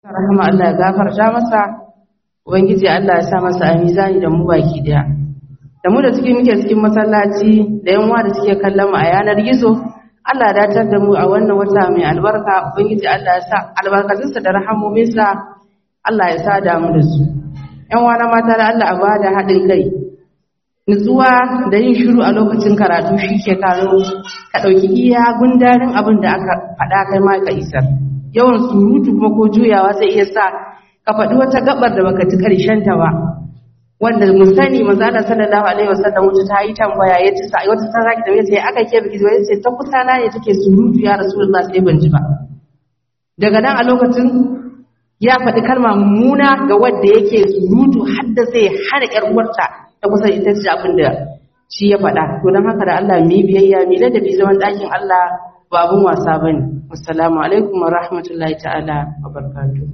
rahama Allah ya gafarta masa ubangiji Allah ya sa masa a mizani da mu baki daya da mu da suke muke cikin masallaci da yan uwa da suke kallon mu a yanar gizo Allah ya datar da mu a wannan wata mai albarka ubangiji Allah ya sa albarkatunsa da rahamominsa Allah ya sa da mu da su yan uwa na mata da Allah a bada haɗin kai nutsuwa da yin shiru a lokacin karatu shi ke karo ka ɗauki iya gundarin abin da aka faɗa kai ma ka isar yawan surutu kuma ko juyawa zai iya sa ka faɗi wata gabar da baka ji karshen ta ba wanda mu sani manzo Allah sallallahu alaihi wasallam wata ta yi tambaya ya ce sai wata sarki da yace aka ke biki wai ce ta kusa na ne take surutu ya rasulullah sai ban ji ba daga nan a lokacin ya faɗi kalma mummuna ga wanda yake surutu har da zai hana ƴar uwarta ta kusa ita ce abin da shi ya faɗa to don haka da Allah mu yi biyayya mu ladabi zaman ɗakin Allah ba abun wasa bane assalamu alaikum wa rahmatullahi ta'ala wa barakatuh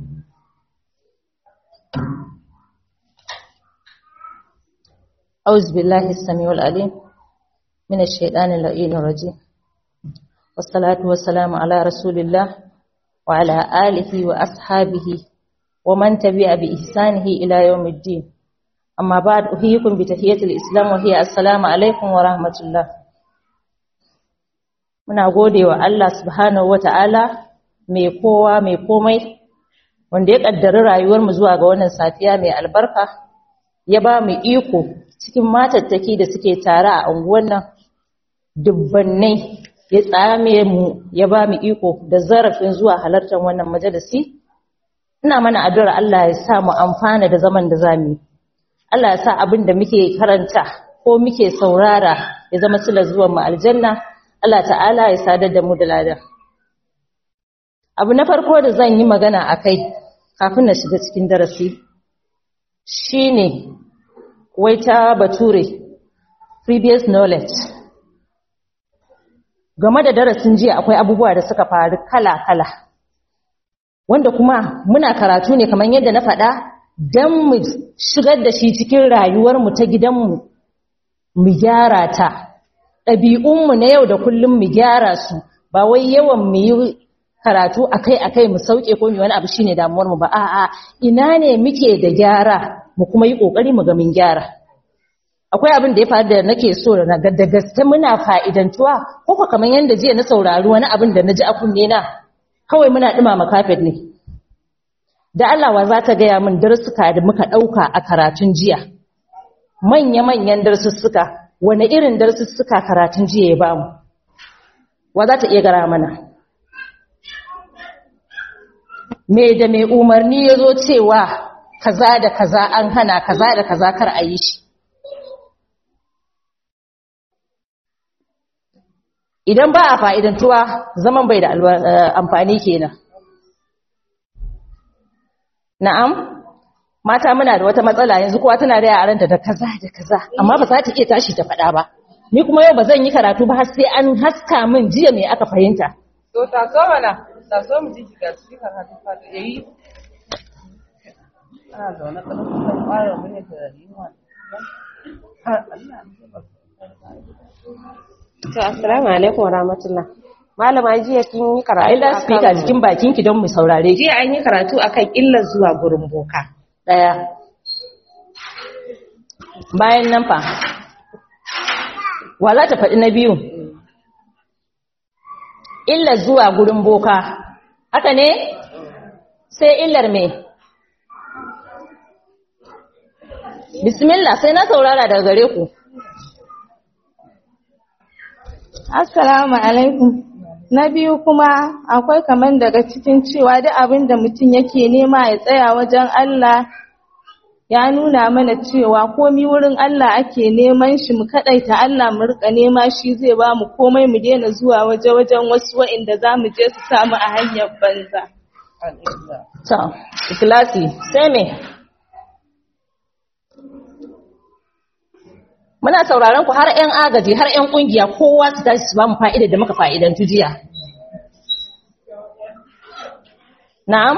أعوذ بالله السميع العليم من الشيطان اللعين الرجيم والصلاة والسلام على رسول الله وعلى آله وأصحابه ومن تبع بإحسانه إلى يوم الدين أما بعد أحييكم بتحية الإسلام وهي السلام عليكم ورحمة الله muna gode wa Allah subhanahu wata'ala mai kowa mai komai wanda ya kaddari rayuwar mu zuwa ga wannan safiya mai albarka ya ba mu iko cikin matattaki da suke tare a unguwar nan dubbannai ya tsame mu ya ba mu iko da zarafin zuwa halartar wannan majalisi ina mana addu'ar Allah ya sa mu amfana da zaman da zamu yi Allah ya sa abin da muke karanta ko muke saurara ya zama silar zuwan mu aljanna Allah ta'ala ya sadar da mu da ladan abu na farko da zan yi magana akai kafin na shiga cikin darasi shine wai ta bature previous knowledge game da darasin jiya akwai abubuwa da suka faru kala-kala wanda kuma muna karatu ne kamar yadda na faɗa don mu shigar da shi cikin rayuwarmu ta gidanmu mu gyara ta ɗabi'unmu na yau da kullum mu gyara su ba wai yawan mu yi karatu akai-akai mu sauke ko mu wani abu shine damuwarmu ba a'a ina ne muke da gyara mu kuma yi ƙoƙari mu ga mun gyara akwai abin da ya faru da nake so na da gaske muna fa'idantuwa ko ko kamar yanda jiya na saurari wani abin da naji a kunne na kawai muna dumama kafet ne da Allah wa za ta gaya min darsuka da muka dauka a karatun jiya manya manyan darsussuka wani irin darsussuka karatun jiya ya bamu wa za ta iya gara mana me da me umarni yazo cewa kaza da kaza an hana kaza da kaza kar a yi shi idan ba a fa'idantuwa zaman bai da amfani kenan na'am mata muna da wata matsala yanzu kowa tana da yaranta da kaza da kaza amma ba za ta iya tashi ta faɗa ba ni kuma yau ba zan yi karatu ba har sai an haska min jiya me aka fahimta to taso mana taso mu ji ga su karatu fata yayi ana zaune kada ku san fara mun da yunwa har Allah To, assalamu alaikum wa rahmatullah. Malama jiya kin yi karatu. ai da speaker jikin bakin ki don mu saurare ki Jiya an yi karatu akan illar zuwa gurin boka. daya bayan nan fa wa za ta faɗi na biyu illar zuwa gurin boka haka ne sai illar me bismillah sai na saurara daga gare ku Assalamu alaikum. Na biyu kuma akwai kaman daga cikin cewa duk abin da mutum yake nema ya tsaya wajen Allah ya nuna mana cewa komi wurin Allah ake neman shi mu kadaita Allah mu rika nema shi zai ba mu komai mu daina zuwa waje wajen wasu wa'inda za mu je su samu a hanyar banza. to ikhlasi sai me muna sauraron ku har ƴan agaji har ƴan kungiya kowa su tashi su ba mu fa'ida da muka fa'idantu jiya na'am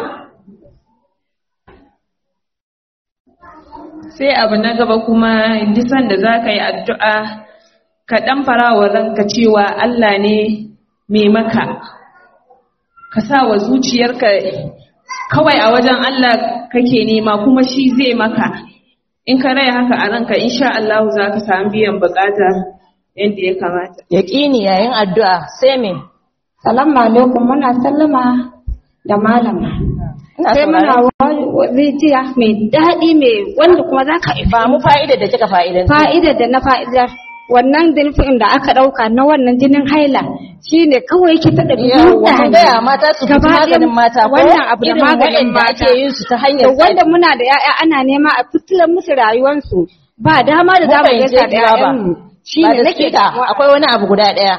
sai abu na gaba kuma disan da za ka yi addu'a ka ɗan farawa ranka cewa Allah ne mai maka ka sa wa zuciyarka kawai a wajen Allah kake nema kuma shi zai maka in ka raya haka a ranka insha Allah za ka samu biyan bukata yadda ya kamata Yaƙini yayin addu'a sai me? Salamu alaikum muna sallama da malama. Ina Sai muna sauraron. rijiya mai daɗi mai wanda kuma za ka Ba mu fa'ida da kika fa'idan. fa'idar da na fa'idar wannan dilfin da aka ɗauka na wannan jinin haila shi ne kawai yake taɗa Yawwa, kun gaya mata su Gaba fita ɗaya maganin mata ko wannan abu da irin maganin waɗanda mata. ake yin su ta hanyar da wanda muna da ‘ya'ya ana nema a fitilar musu rayuwarsu ba dama da za mu fahimce gaisa da ki ba. ‘ya'yanmu shi ba ne da nake speaker, akwai wani abu guda ɗaya.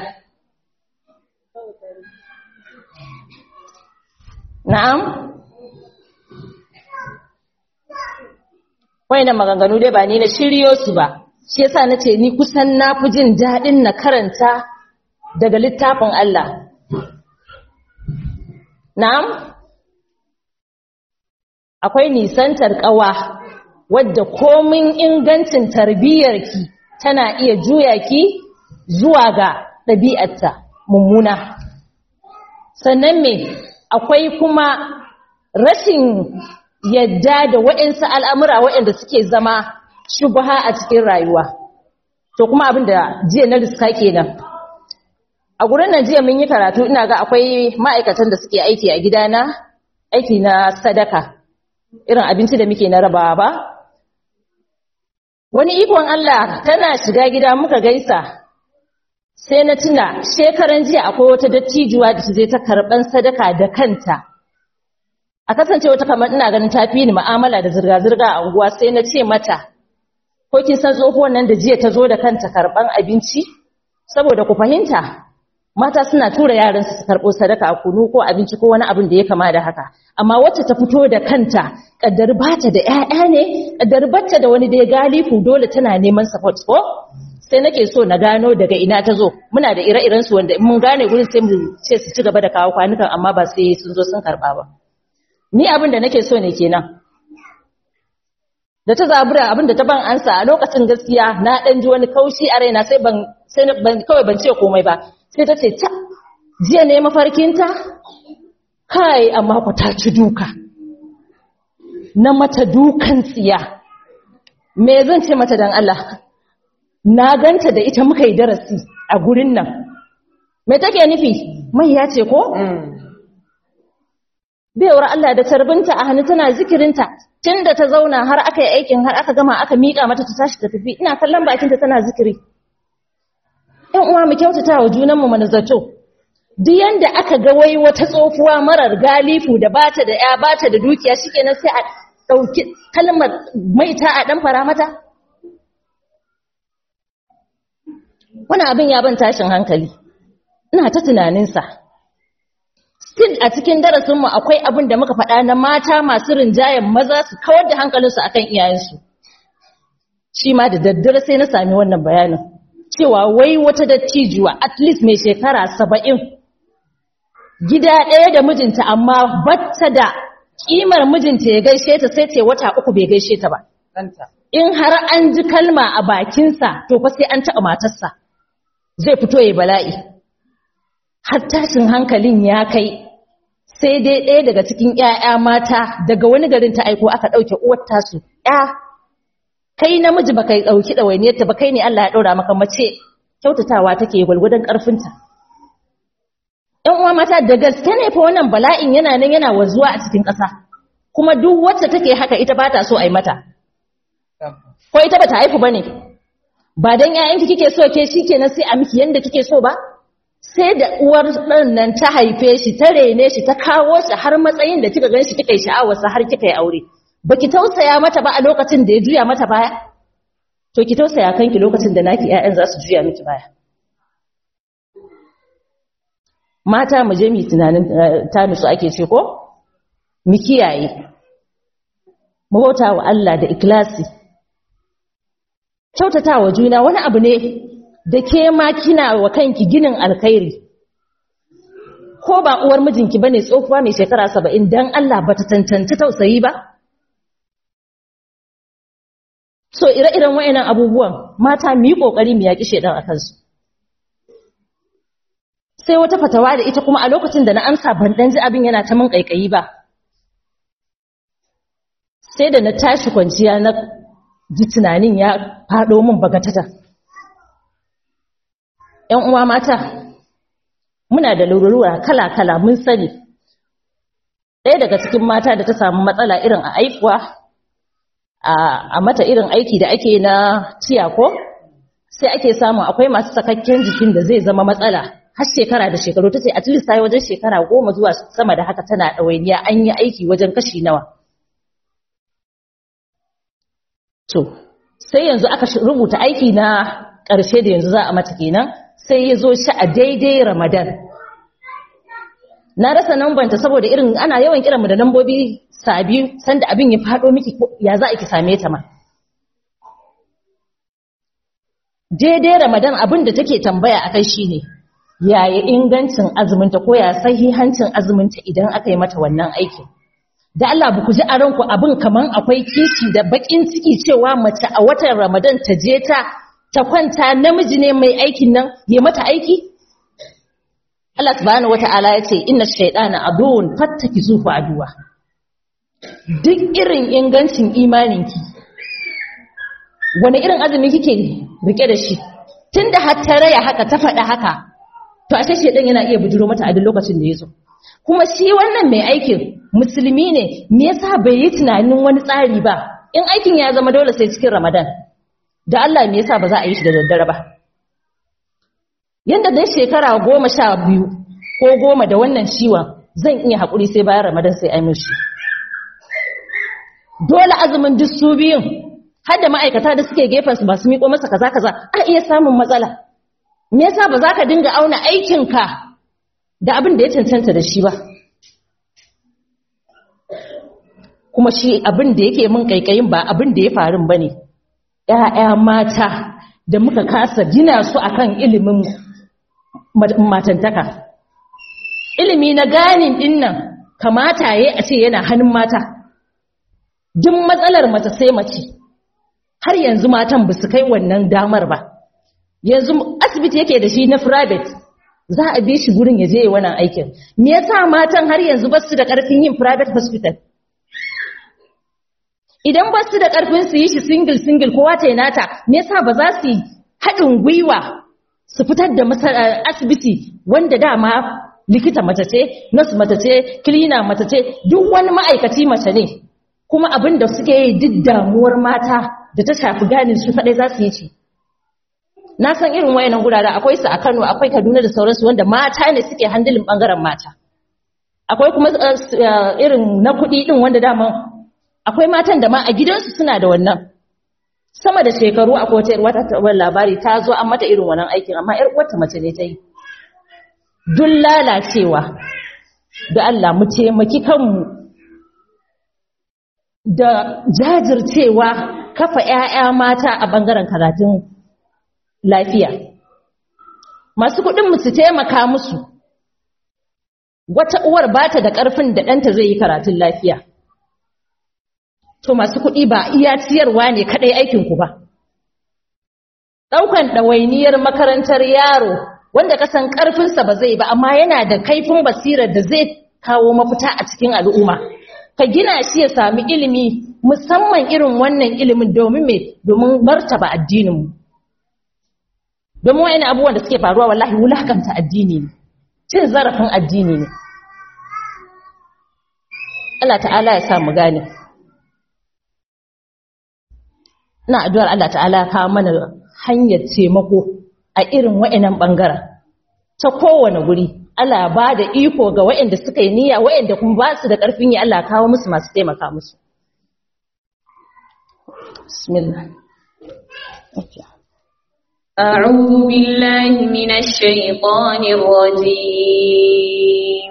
Na'am? Wayannan maganganu dai ba ni na shiryo su ba. Shi yasa nace ni kusan na fi jin daɗin na karanta daga littafin Allah. Na'am? Akwai nisantar ƙawa wadda komin ingancin tarbiyyarki tana iya juya ki zuwa ga ɗabi'arta mummuna. Sannan me akwai kuma rashin yadda da waɗansu al'amura waɗanda suke zama shubha a cikin rayuwa. To kuma abin da jiya na riska kenan. A gurin nan jiya mun yi karatu ina ga akwai ma'aikatan da suke aiki a gidana, aiki na sadaka, irin abinci da muke na rabawa ba. Wani ikon Allah tana shiga gida muka gaisa, sai na tuna shekaran jiya akwai wata dattijuwa da ta je ta karɓan sadaka da kanta. A kasance wata kamar ina ganin ta fi ni ma'amala da zirga-zirga a unguwa sai na ce mata, ko kin san tsohuwan nan da jiya ta zo da kanta karɓan abinci? Saboda ku fahimta, mata suna tura yaransu su karɓo sadaka a kunu ko abinci ko wani abin da ya kama da haka amma wacce ta fito da kanta kaddar bata da ƴaƴa ne kaddar bata da wani da ya galifu dole tana neman support ko sai nake so na gano daga ina ta zo muna da ire-iren su wanda in mun gane gurin sai mu ce su ci gaba da kawo kwanukan amma ba sai sun zo sun karɓa ba ni abin da nake so ne kenan da ta zabura abin da ta ban ansa a lokacin gaskiya na dan ji wani kaushi a raina sai ban sai ban kawai ban ce komai ba sai ta ce ta jiya ne mafarkinta kai amma ku ta ci duka na mata dukan tsiya me zan ce mata dan Allah na ganta da ita muka yi darasi a gurin nan me take nufi mai ya ce ko baiwar Allah da tarbinta a hannu tana zikirinta tunda ta zauna har aka yi aikin har aka gama aka miƙa mata ta tashi ta tafi ina kallon bakinta tana zikiri ‘yan uwa mu kyautata wa junanmu mana zato, duk yanda aka ga wai wata tsofuwa marar galifu da bata da ‘ya bata da dukiya shi kenan sai a ɗauki kalmar maita a ɗan fara mata? Wani abin ya ban tashin hankali, ina ta tunaninsa. Still a cikin darasinmu akwai abin da muka faɗa na mata masu rinjayen maza su kawar da hankalinsu akan iyayensu. Shi ma da daddare sai na sami wannan bayanin. cewa wai wata dattijuwa at least mai shekara saba'in gida ɗaya da mijinta amma batta da ƙimar mijinta ya gaishe ta sai ce wata uku bai gaishe ta ba in har an ji kalma a bakinsa to fa sai an taɓa matarsa zai fito ya bala'i har tashin hankalin ya kai sai dai ɗaya daga cikin ‘ya'ya mata daga wani garin ta aiko aka ɗauke uwar tasu ‘ya kai namiji ba kai ɗauki ɗawainiyarta ba kai ne Allah ya ɗora maka mace kyautatawa take gwalgwadon ƙarfinta. ‘Yan uwa mata da gaske ne fa wannan bala'in yana nan yana wanzuwa a cikin ƙasa, kuma duk wacce take haka ita ba ta so a yi mata. Ko ita ba ta haifu ba ne, ba don ‘ya'yanki kike so ke shi kenan sai a miki yadda kike so ba? Sai da uwar ɗan nan ta haife shi, ta rene shi, ta kawo shi har matsayin da kika gan shi kika yi sha'awarsa har kika yi aure. baki tausaya mata ba a lokacin da ya juya mata baya to ki tausaya kanki lokacin da naki ƴaƴan za su juya miki baya mata mu je mu tunanin ta nutsu ake ce ko mu kiyaye mu bauta wa Allah da ikhlasi kyautata wa juna wani abu ne da ke ma kina wa kanki ginin alkhairi ko ba uwar mijinki bane tsofuwa mai shekara 70 dan Allah bata tantance tausayi ba So ire-iren wayannan abubuwan mata mu yi kokari mu yaki shedan akan su. Sai wata fatawa da ita kuma a lokacin da na amsa ban dan ji abin yana ta mun kaikayi ba. sai da na tashi kwanciya na ji tunanin ya faɗo min bagatata ‘yan uwa mata muna da lururwa kala-kala mun sani ɗaya daga cikin mata da ta samu matsala irin a aikuwa a mata irin aiki da ake na ko sai ake samu akwai masu sakakken jikin da zai zama matsala har shekara da shekaru ta ce at least ta yi wajen shekara goma zuwa sama da haka tana ɗawainiya an yi aiki wajen kashi nawa to sai yanzu aka rubuta aiki na ƙarshe da yanzu za a mata kenan sai ya zo shi a daidai ramadan na rasa nambanta saboda irin ana yawan kiranmu da nambobi sabi sanda abin ya faɗo miki ya za a ki same ta ma daidai ramadan abin da take tambaya a kai shine yaya ingancin azuminta ko ya sahihancin azuminta idan aka yi mata wannan aikin da Allah ba ku ji a ranku abin kaman akwai kishi da bakin ciki cewa mace a watan ramadan ta je ta ta kwanta namiji ne mai aikin nan ya mata aiki Allah subhanahu wata'ala ya ce inna shaytana aduwwun fattakizuhu aduwa duk irin ingancin imaninki wani irin azumi kike rike da shi tunda har ta raya haka ta faɗa haka to ashe shedan yana iya bujuro mata a duk lokacin da yazo kuma shi wannan mai aikin musulmi ne me yasa bai yi tunanin wani tsari ba in aikin ya zama dole sai cikin Ramadan da Allah me yasa ba za a yi shi da daddare ba yanda dai shekara goma sha biyu ko goma da wannan ciwon zan iya haƙuri sai bayan Ramadan sai ai min shi dole azumin duk su biyun har da ma'aikata da suke gefen su masu miƙo masa kaza kaza a iya samun matsala me yasa ba za ka dinga auna aikinka da abin da ya cancanta da shi ba kuma shi abin da yake min kaikayin ba abin da ya faru ba ne ‘ya'ya mata da muka kasa gina su akan ilimin matantaka ilimi na ganin dinnan kamata ya a ce yana hannun mata duk matsalar mace sai mace har yanzu matan ba su kai wannan damar ba yanzu asibiti yake da shi na private za a bi shi gurin ya je wannan aikin me yasa matan har yanzu ba su da karfin yin private hospital idan ba su da karfin su yi shi single single kowa ta nata me yasa ba za su yi haɗin gwiwa su fitar da asibiti wanda dama likita mace ce nurse mace ce cleaner mace ce duk wani ma'aikaci mace ne kuma abin da suke yi duk damuwar mata da ta shafi ganin su kaɗai za su yi ci na san irin wayannan gurare akwai su a Kano akwai Kaduna da sauransu wanda mata ne suke handilin bangaren mata akwai kuma irin na kuɗi din wanda dama akwai matan da ma a gidansu suna da wannan sama da shekaru akwai wata wata tabbar labari ta zo an mata irin wannan aikin amma yar uwarta mace ne ta yi duk lalacewa da Allah mu taimaki kanmu da jajircewa kafa ƴaƴa mata a bangaren karatun lafiya masu kuɗin mu su taimaka musu wata uwar ba ta da ƙarfin da ɗanta zai yi karatun lafiya to masu kuɗi ba iya ciyarwa ne kaɗai aikinku ba ɗaukan ɗawainiyar makarantar yaro wanda kasan ƙarfinsa ba zai ba amma yana da kaifin basirar da zai kawo mafita a cikin al'umma ka gina shi ya sami ilimi musamman irin wannan ilimin domin me domin martaba addininmu domin wa'ina abubuwan da suke faruwa wallahi wulakanta addini ne cin zarafin addini ne Allah ta'ala ya sa mu gane ina addu'ar Allah ta'ala ya kawo mana hanyar taimako a irin wa'inan bangaren ta kowane guri Allah ba da iko ga wa'anda suka yi niyya wa'anda kuma ba su da ƙarfin yi Allah kawo musu masu taimaka musu bismillah okay. أعوذ بالله من الشيطان الرجيم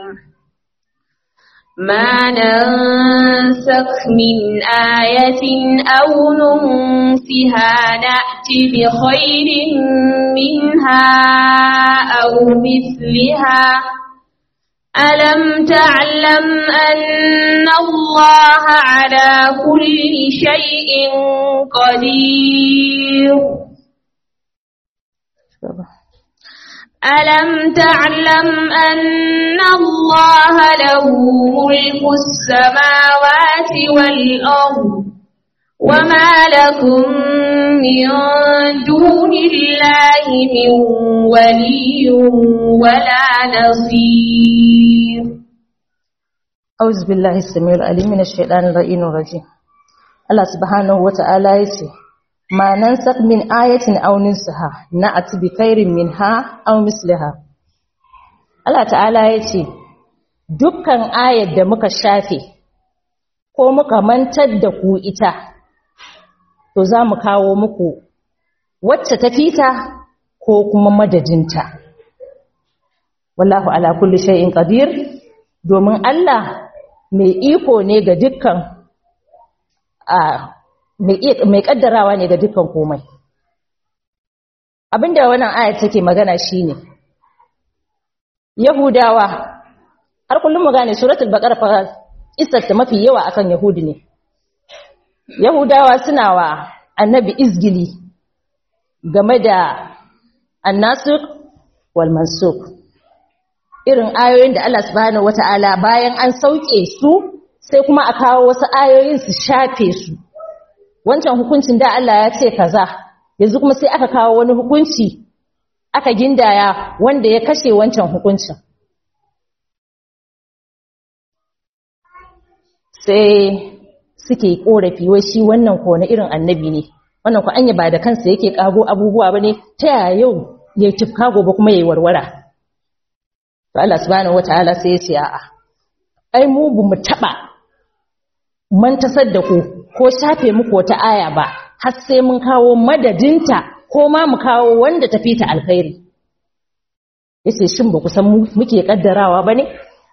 ما ننسخ من آية أو ننسها نأت بخير منها أو مثلها ألم تعلم أن الله على كل شيء قدير ألم تعلم أن الله له ملك السماوات والأرض وما لكم من دون الله من ولي ولا نصير أعوذ بالله السميع العليم من الشيطان اللعين الرجيم Allah subhanahu wata'ala yace ma nansak min ayatin aw nunsaha na'ati bi khairin minha aw misliha Allah ta'ala yace dukkan ayar da muka shafe ko muka mantar da ku ita to za mu kawo muku wacce ta fita ko kuma madadinta wallahu ala kulli shay'in qadir domin Allah mai iko ne ga dukkan mai kaddarawa ne ga dukkan komai abinda wannan ayat take magana shine yahudawa har kullum mu gane suratul baqara fa ta mafi yawa akan yahudi ne yahudawa suna wa annabi izgili game da annasuk wal mansuk irin ayoyin da Allah subhanahu wataala bayan an sauke su sai kuma a kawo wasu ayoyin su shafe su wancan hukuncin da Allah ya ce kaza yanzu kuma sai aka kawo wani hukunci aka gindaya wanda ya kashe wancan hukuncin sai suke korafi wai shi wannan ko na irin annabi ne wannan ko anya ba da kansa yake kago abubuwa bane ta yaya yau ya tifka gobe kuma yayi warwara to Allah subhanahu wataala sai ya ce a'a ai mu bu mu taba mantasar da ku ko shafe muku wata aya ba har sai mun kawo madadinta ko ma mu kawo wanda tafi ta alkhairi yace shin ba ku san muke kaddarawa bane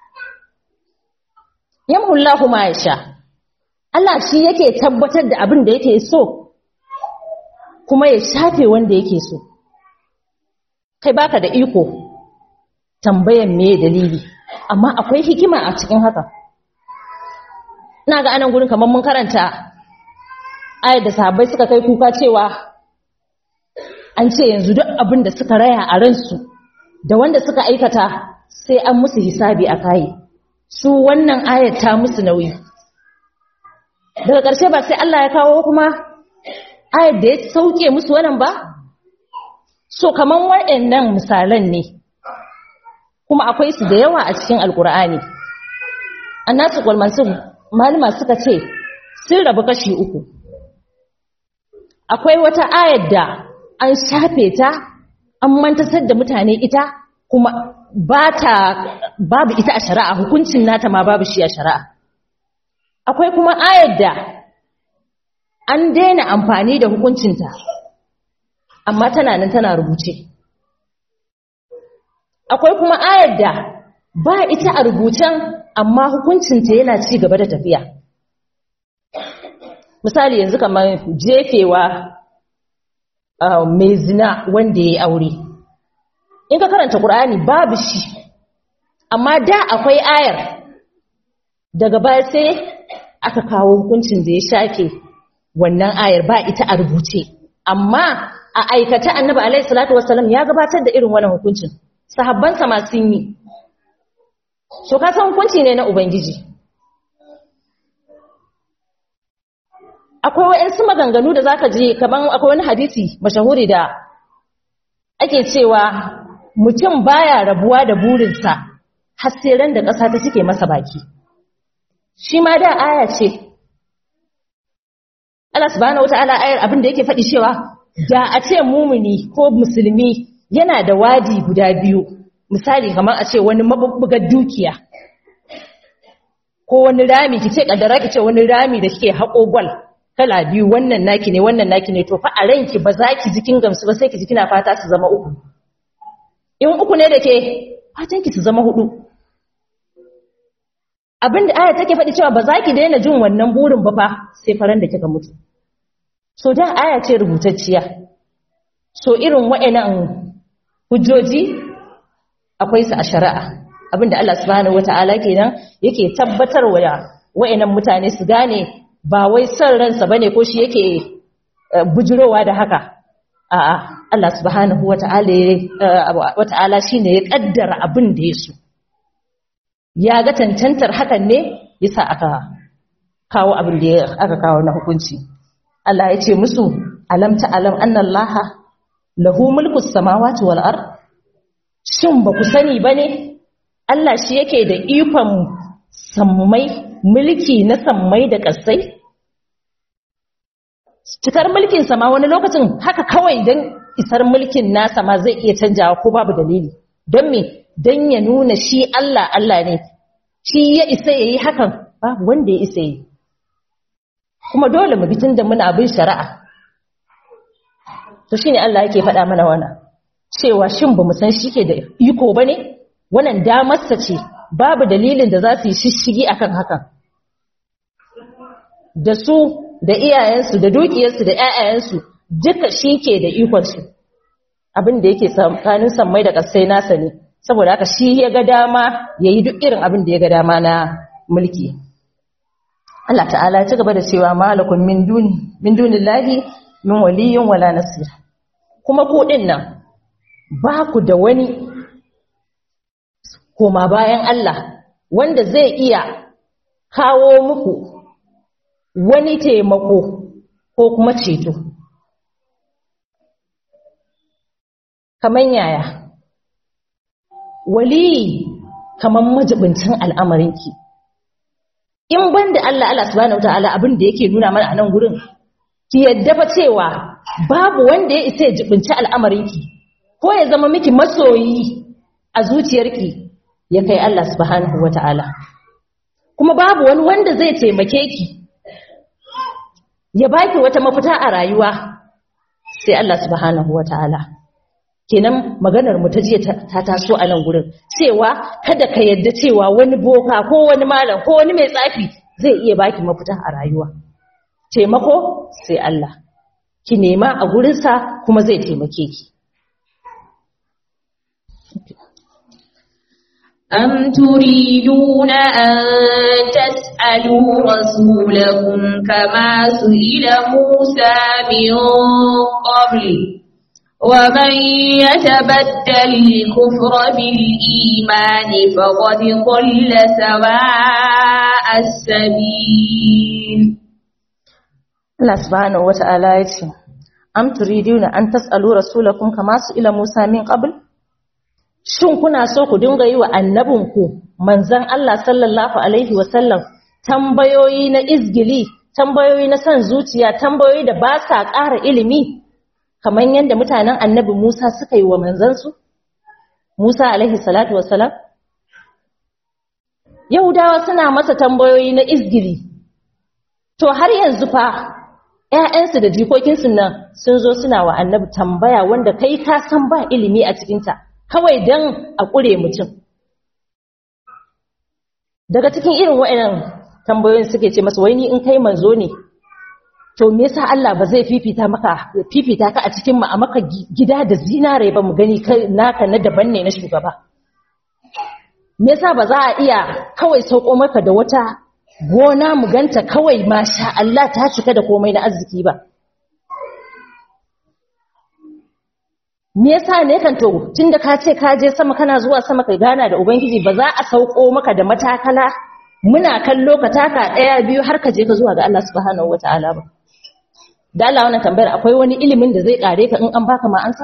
yamhullahu ma yasha Allah shi yake tabbatar da abin da yake so kuma ya shafe wanda yake so kai baka da iko tambayan me dalili amma akwai hikima a cikin haka ina ga anan gurin kamar mun karanta ayar da sahabbai suka kai kuka cewa an ce yanzu duk abin da suka raya a ransu da wanda suka aikata sai an musu hisabi a kayi su wannan ayar ta musu nauyi daga ƙarshe ba sai Allah ya kawo kuma ayar da ya sauke musu wannan ba so kaman waɗannan misalan ne kuma akwai su da yawa a cikin alkur'ani annasu kwalmansu malama suka ce sun rabu kashi uku akwai wata ayar da an shafe ta an mantasar da mutane ita kuma ba ta babu ita a shari'a hukuncin nata ma babu shi a shari'a akwai kuma ayar da an daina amfani da hukuncinta amma tana nan tana rubuce akwai kuma ayar da ba ita a rubucen amma hukuncinta yana ci gaba da tafiya misali yanzu kamar jefewa mai zina wanda ya yi aure in ka karanta ƙur'ani babu shi amma da akwai ayar daga baya sai aka kawo hukuncin da ya shafe wannan ayar ba ita a rubuce amma a aikata annabi alaihi salatu wassalam ya gabatar da irin wannan hukuncin sahabbansa ma sun yi so ka san hukunci ne na ubangiji akwai wa'ansu maganganu da zaka ji kaman akwai wani hadisi mashahuri da ake cewa mutum baya rabuwa da burinsa har sai ran da ƙasa ta cike masa baki shi ma da aya ce Allah subhanahu wataala ayar abin da yake faɗi cewa da a ce mumuni ko musulmi yana da wadi guda biyu misali kamar a ce wani mabubbugar dukiya ko wani rami ki ce kaddara ki ce wani rami da kike haƙo gwal kala biyu wannan naki ne wannan naki ne to fa a ranki ba za ki jikin gamsu ba sai ki ji kina fata su zama uku in uku ne da ke fatan ki su zama hudu abinda aya take faɗi cewa ba za ki daina jin wannan burin ba fa sai faran da kika mutu so da aya ce rubutacciya so irin wa'annan hujjoji akwai su a shari'a abinda Allah subhanahu wata'ala kenan yake tabbatar wa wa'annan mutane su gane ba wai son ransa bane ko shi yake bujurowa da haka a'a Allah subhanahu wata'ala wata'ala shine ya kaddara abin da ya so ya ga tantantar hakan ne yasa aka kawo abin da aka kawo na hukunci Allah ya ce musu alam ta alam annallaha lahu mulkus samawati wal ard shin ba ku sani bane Allah shi yake da ikon sammai mulki na sammai da kasai cikar mulkin sama wani lokacin haka kawai dan isar mulkin nasa ma zai iya canjawa ko babu dalili don me don ya nuna shi Allah Allah ne shi ya isa yayi hakan babu wanda ya isa yi kuma dole mu bitin da muna bin shari'a to shine Allah yake faɗa mana wannan cewa shin bamu san shike da iko bane wannan damarsa ce babu dalilin da za su yi shishigi akan hakan da su da iyayensu da dukiyarsu da ƴaƴayensu duka shike da ikon su abin da yake tsakanin sammai da kasai nasa ne saboda haka shi ya ga dama yayi duk irin abin da ya ga dama na mulki Allah ta'ala ya ci gaba da cewa malakum min duni min dunillahi min waliyyin wala nasir kuma ku din nan ba ku da wani koma bayan Allah wanda zai iya kawo muku wani taimako ko kuma ceto kaman yaya waliyi kaman majibincin al'amarinki in ban da Allah Allah subhanahu wataala abin da yake nuna mana a nan gurin ki yadda fa cewa babu wanda ya isa ya jibinci al'amarinki ko ya zama miki masoyi a zuciyarki ya kai Allah subhanahu wataala kuma babu wani wanda zai taimake ki ya baki wata mafita a rayuwa sai Allah subhanahu wataala kenan maganar mu ta jiya ta taso a nan gurin cewa kada ka yadda cewa wani boka ko wani malam ko wani mai tsafi zai iya baki mafita a rayuwa taimako sai Allah ki nema a gurinsa kuma zai taimake ki أم تريدون أن تسألوا رسولكم كما سئل موسى من قبل ومن يتبدل الكفر بالإيمان فقد ضل سواء السبيل Allah subhanahu wata'ala ya ce am turiduna an tas'alu rasulakum kama su ila Musa min qabl shin kuna so ku dinga yi wa annabinku manzon Allah sallallahu alaihi wa sallam tambayoyi na izgili tambayoyi na san zuciya tambayoyi da ba sa ƙara ilimi kamar yadda mutanen annabi Musa suka yi wa manzansu Musa alaihi salatu wassalam Yahudawa suna masa tambayoyi na izgili to har yanzu fa ƴaƴansu da jikokinsu nan sun zo suna wa annabi tambaya wanda kai ka san ba ilimi a cikinta kawai dan a ƙure mutum daga cikin irin waɗannan tambayoyin suke ce masa wai ni in kai manzo ne to me yasa Allah ba zai fifita maka fifita ka a cikin mu a maka gida da zinare ba mu gani kai naka na daban ne na shugaba me yasa ba za a iya kawai sauko maka da wata gona mu ganta kawai masha Allah ta cika da komai na arziki ba me yasa ne kan to tunda ka ce ka je sama kana zuwa sama kai gana da ubangiji ba za a sauko maka da matakala muna kallo ka taka daya biyu har ka je ka zuwa ga Allah subhanahu wataala ba da Allah wannan tambayar akwai wani ilimin da zai kare ka in an baka ma ansa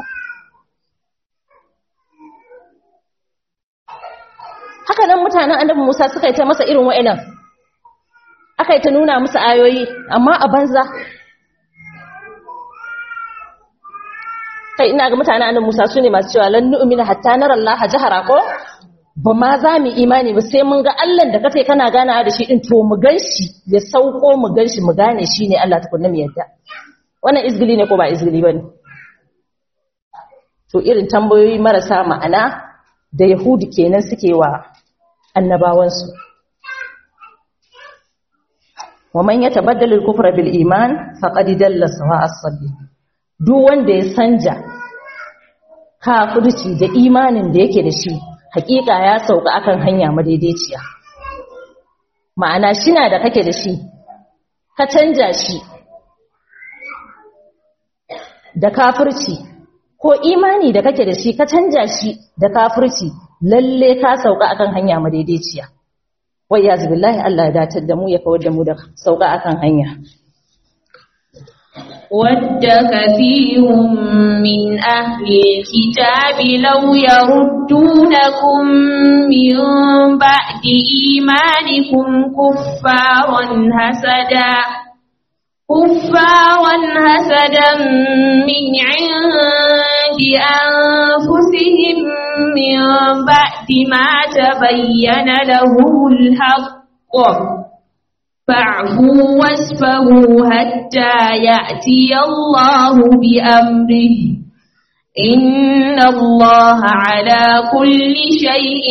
haka nan mutanen annabi Musa suka yi ta masa irin wa'annan aka yi ta nuna musu ayoyi amma a banza kai ina ga mutanen annabi Musa sune masu cewa lan nu'mina hatta nara Allah jahara ko ba ma za mu imani ba sai mun ga Allah da kace kana ganawa da shi din to mu ganshi ya sauko mu ganshi mu gane shi ne Allah tukunna mu yadda wannan izgili ne ko ba izgili bane to irin tambayoyi marasa ma'ana da yahudi kenan suke wa annabawansu wa man yatabaddal al-kufra bil iman faqad dalla sawa'a as-sabil duk wanda ya sanja kafirci da imanin da yake da shi hakika ya sauka akan hanya madaidaiciya ma'ana shina da kake da shi ka canja shi da kafirci ko imani da kake da shi ka canja shi da kafirci lalle ka sauka akan hanya madaidaiciya wai ya billahi Allah ya datar da mu ya kawar da mu da sauka akan hanya ود كثير من أهل الكتاب لو يردونكم من بعد إيمانكم كفارا حسدا كفارا حسدا من عند أنفسهم من بعد ما تبين لهم الحق فاعفوا واسفهوا حتى يأتي الله بأمره إن الله على كل شيء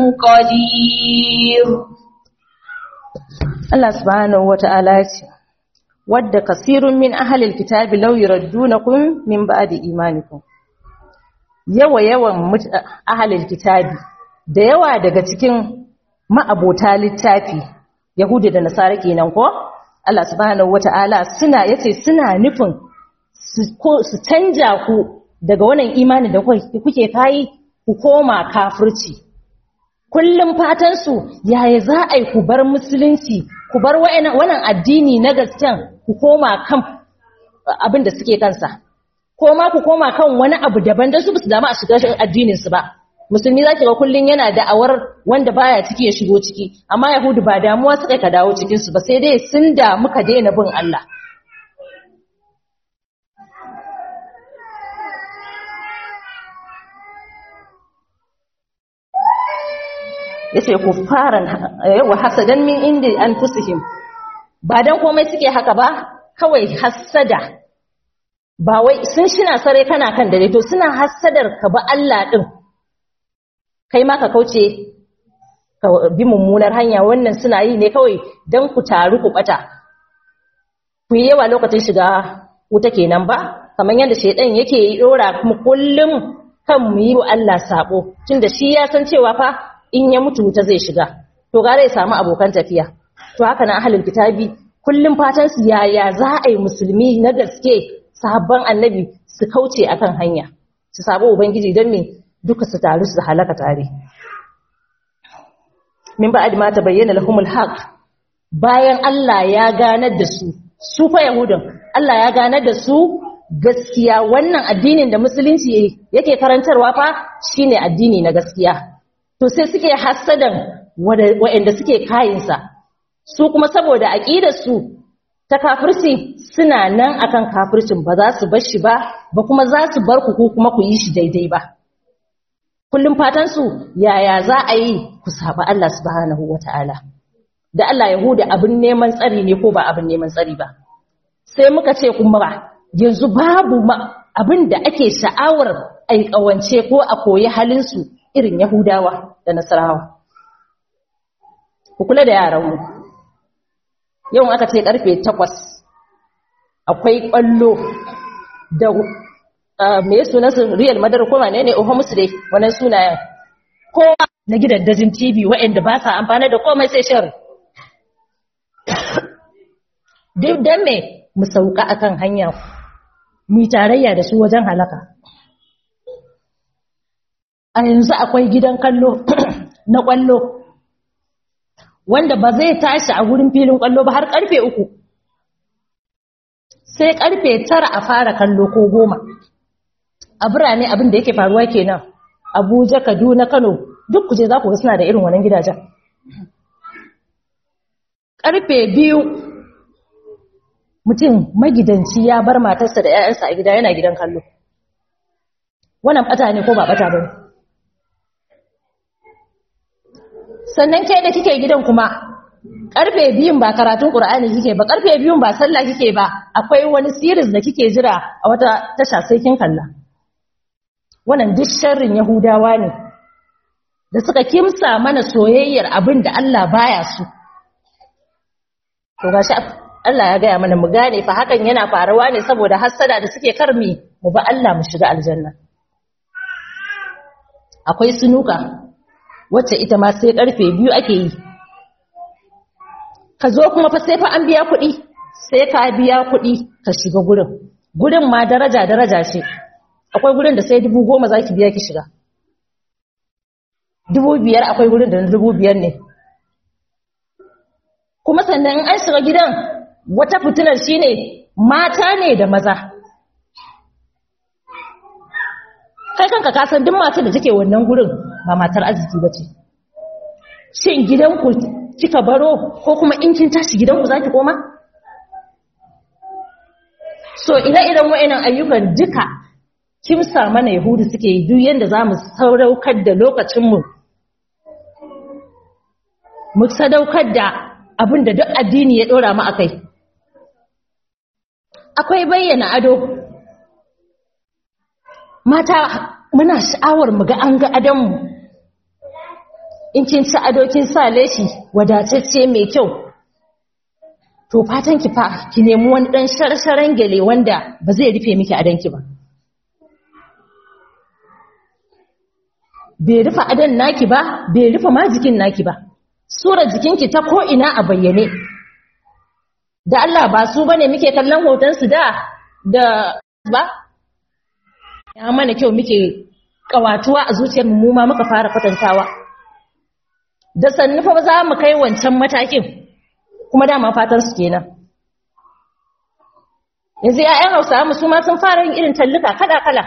قدير Allah subhanahu wata'ala ce wadda kasirun min ahlil kitabi law yuraddunakum min ba'di imanikum yawa yawan mut- ahlil kitabi da yawa daga cikin ma'abota littafi yahudi da nasara kenan ko Allah subhanahu wata'ala suna yace suna nufin su ko- su canja ku daga wannan imani da kuke kuke kai ku koma kafirci kullum fatansu yaya za a yi ku bar musulunci ku bar wa'ina- wannan addini na gasken ku koma kan abin da suke kansa ko ma ku koma kan wani abu daban don su ba su damu a shiga addininsu ba musulmi za ki ga kullum yana da'awar wanda baya ciki ya shigo ciki amma yahudu ba damuwa suka ka dawo cikinsu ba sai dai sun da muka daina bin Allah yace kuffaran wa hasadan min indi anfusihim ba dan komai suke haka ba kawai hasada ba wai sun shina sare kana kan dare to suna hasadar ka ba Allah din kai ma ka kauce ka bi mummunar hanya wannan suna yi ne kawai dan ku taru ku bata ku yi yawa lokacin shiga wuta kenan ba kamar yadda shedan yake yi dora kuma kullum kan mu yi wa Allah sabo tunda shi ya san cewa fa in ya mutu wuta zai shiga to gare ya samu abokan tafiya to haka na ahlul kitabi kullum fatan su yaya za a yi musulmi na gaske sahabban annabi su kauce akan hanya su sabo ubangiji don me duka su taru su halaka tare min ba'ad ma tabayyana lahumul haqq bayan Allah ya ganar da su su fa yahudan Allah ya ganar da su gaskiya wannan addinin da musulunci yake karantarwa fa shine addini na gaskiya to sai suke hassadan waɗanda suke kayinsa su kuma saboda aƙidarsu ta kafirci suna nan akan kafircin ba za su bar shi ba ba kuma za su bar ku kuma ku yi shi daidai ba kullum fatansu yaya za a yi ku saba Allah subhanahu wata'ala da Allah yahuda abin neman tsari ne ko ba abin neman tsari ba sai muka ce kuma ba yanzu babu abin da ake sha'awar aikawance ko a koyi halinsu irin Yahudawa da Nasarawa. Ku kula da yaranmu. Yau aka ce karfe takwas akwai ƙwallo da me sunansu Real Madar ko wane ne Oho musu dai wannan sunayen. Kowa na gidan dajin TV waɗanda ba sa amfani da komai sai shari. Duk dan me mu sauka akan hanya mu tarayya da su wajen halaka. a yanzu akwai gidan kallo na kwallo wanda ba zai tashi a wurin filin kwallo ba har karfe uku sai karfe tara a fara kallo ko goma a birane abin da yake faruwa kenan abuja kaduna kano duk kuje za ku ga suna da irin wannan gidajen karfe biyu mutum magidanci ya bar matarsa da 'ya'yansa a gida yana gidan kallo wannan bata ne ko ba bata ba ne sannan ke da kike gidan kuma karfe biyun ba karatun qur'ani kike ba karfe biyun ba sallah kike ba akwai wani series da kike jira a wata tasha sai kin kalla wannan duk sharrin yahudawa ne da suka kimsa mana soyayyar abin da Allah baya su to gashi Allah ya gaya mana mu gane fa hakan yana faruwa ne saboda hassada da suke karmi mu ba Allah mu shiga aljanna akwai sunuka wacce ita ma sai karfe biyu ake yi ka zo kuma fa sai fa an biya kuɗi sai ka biya kuɗi ka shiga gurin gurin ma daraja daraja ce akwai gurin da sai dubu goma za ki biya ki shiga dubu biyar akwai gurin da na dubu biyar ne kuma sannan in an shiga gidan wata fitinar shine mata ne da maza kai kanka ka san duk matar da take wannan gurin ba matar arziki ba ce shin gidanku kika baro ko kuma in kin tashi gidanku za ki koma so ire-iren wa'annan ayyukan duka kimsa mana yahudu suke yi duk yadda za mu sadaukar da lokacinmu mu sadaukar da abin da duk addini ya ɗora mu a kai akwai bayyana ado mata muna sha'awar mu ga an ga adonmu in kin ci ado kin sa leshi wadatacce mai kyau to fatan ki fa ki nemi wani dan sharsharan gele wanda ba zai rufe miki adonki ba bai rufe adon naki ba bai rufe ma jikin naki ba sura jikinki ta ko ina a bayyane da Allah ba su bane muke kallon hoton su da da ba ya mana kyau muke kawatuwa a zuciyar mu ma muka fara kwatantawa da sannu fa za mu kai wancan matakin kuma dama fatan su kenan yanzu ƴaƴan Hausawa mu su ma sun fara yin irin talluka kala kala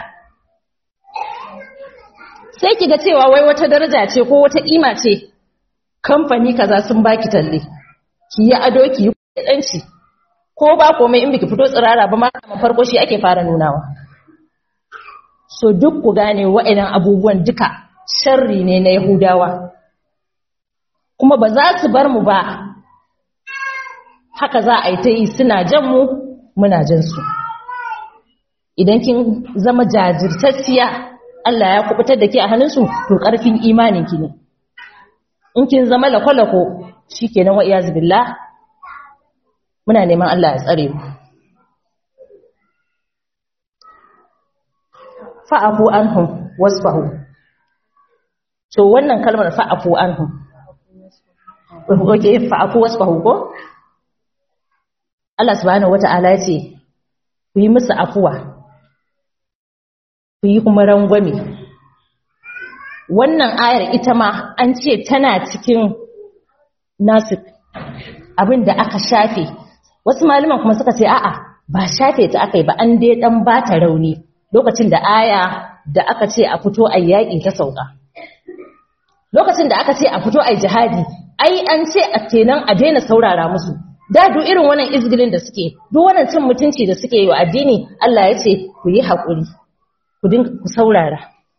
sai kiga cewa wai wata daraja ce ko wata kima ce kamfani kaza sun baki talle ki yi ado ki yi danci ko ba komai in biki fito tsirara ba ma farko shi ake fara nunawa so duk ku gane wa'annan abubuwan duka sharri ne na Yahudawa kuma ba za su bar mu ba haka za a yi ta yi suna jan mu muna jan su idan kin zama jajirtacciya Allah ya kubutar da ke a hannunsu to ƙarfin imaninki ne in kin zama lakwalako shi kenan wa iyazu billah muna neman Allah ya tsare mu fa'afu anhum wasfahu to wannan kalmar fa'afu anhum oke fa'afu wasfahu ko Allah subhanahu wata'ala ya ce ku yi musu afuwa ku yi kuma rangwame wannan ayar ita ma an ce tana cikin nasu abinda aka shafe wasu malaman kuma suka ce a'a ba shafe ta aka yi ba an dai dan ba ta rauni lokacin da aya da aka ce a fito a yaƙi ta sauka lokacin da aka ce a fito a jihadi ai an ce a kenan a daina saurara musu da duk irin wannan izgilin da suke duk wannan cin mutunci da suke yi wa addini Allah ya ce ku yi haƙuri ku dinga ku saurara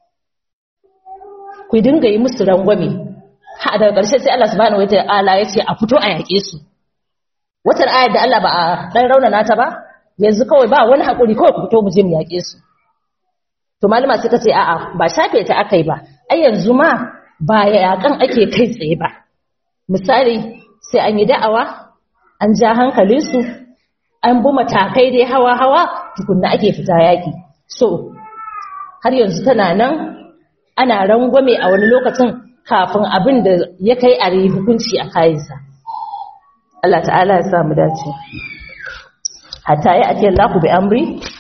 ku dinga yi musu rangwame ha daga ƙarshe sai Allah subhanahu wataala ya ce a fito a yaƙe su wata ayar da Allah ba a dan raunana ta ba yanzu kawai ba wani haƙuri kawai ku fito mu je mu yaƙe su to malama suka ce a'a ba shafe ta akai ba ai yanzu ma ba yaƙan ake kai tsaye ba misali sai an yi da'awa an ja hankalinsu an bi matakai dai hawa-hawa tukunna ake fita yaƙi so har yanzu tana nan ana rangwame a wani lokacin kafin abin da ya kai a hukunci a kayansa Allah ta'ala ya samu dace hatta ya ake Allah bi amri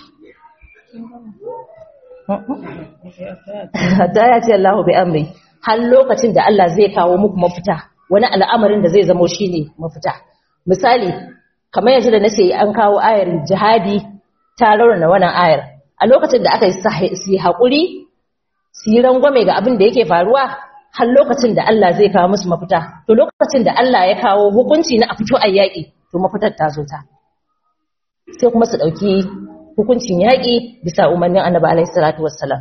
hatta ya ce Allah bi amri har lokacin da Allah zai kawo muku mafita wani al'amarin da zai zamo shine mafita misali kamar yanzu da nace an kawo ayar jihadi ta rauna wannan ayar a lokacin da aka yi haƙuri su yi rangwame ga abin da yake faruwa har lokacin da Allah zai kawo musu mafita to lokacin da Allah ya kawo hukunci na a fito a yaƙi to mafitar ta zo ta sai kuma su ɗauki hukuncin yaƙi bisa umarnin annabi alaihi salatu wassalam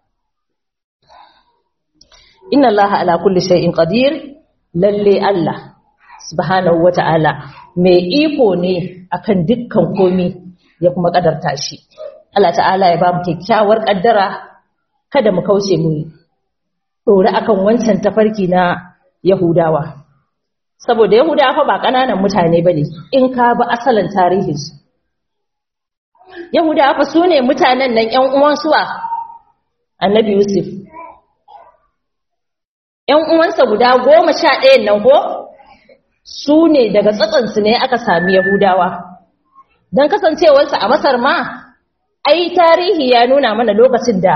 inna allaha ala kulli shay'in qadir lalle Allah subhanahu wata'ala mai iko ne akan dukkan komi ya kuma kadarta shi Allah ta'ala ya ba mu kyakkyawar kaddara kada mu kauce mu dore akan wancan tafarki na Yahudawa saboda Yahudawa fa ba kananan mutane bane in ka ba asalin tarihinsu Yahudawa fa sune mutanen nan ƴan uwan suwa Annabi Yusuf ƴan uwansa guda goma sha ɗayan nan ko su ne daga tsatsansu ne aka sami Yahudawa don kasancewarsa a Masar ma ai tarihi ya nuna mana lokacin da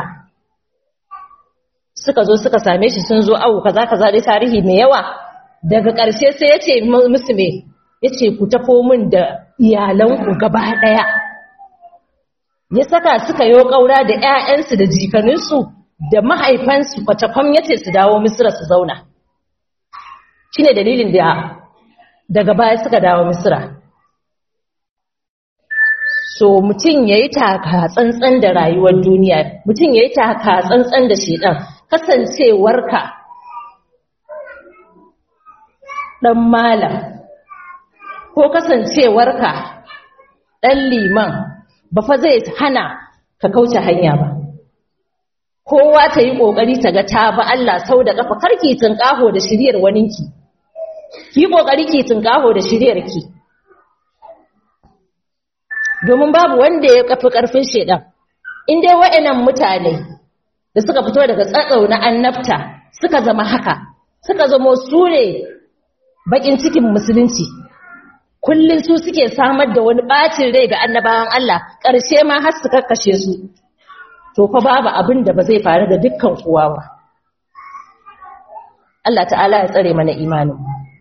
suka zo suka same shi sun zo awu kaza kaza dai tarihi mai yawa daga ƙarshe sai ya ce musu me ya ce ku tafo min da iyalanku gaba ɗaya ya saka suka yo ƙaura da 'ya'yansu da jikaninsu da mahaifansu kwacakwam ya ce su dawo misira su zauna shi ne dalilin da daga baya suka dawo misira so mutum ya yi taka tsantsan da rayuwar duniya mutum ya yi taka tsantsan da shiɗan kasancewarka ɗan malam ko kasancewarka ɗan liman ba fa zai hana ka kauce hanya ba kowa ta yi ƙoƙari ta ga ta ba Allah sau da ƙafa karki tunƙaho da shiryar waninki ki ƙoƙari ki tunƙaho da shiryar ki domin babu wanda ya kafi ƙarfin shedan in dai wa'annan mutane da suka fito daga tsatsau na annabta suka zama haka suka zamo su ne bakin cikin musulunci kullum su suke samar da wani bacin rai ga annabawan Allah ƙarshe ma har su kakkashe su to fa babu abin da ba zai faru ga dukkan kowa ba Allah ta'ala ya tsare mana imanin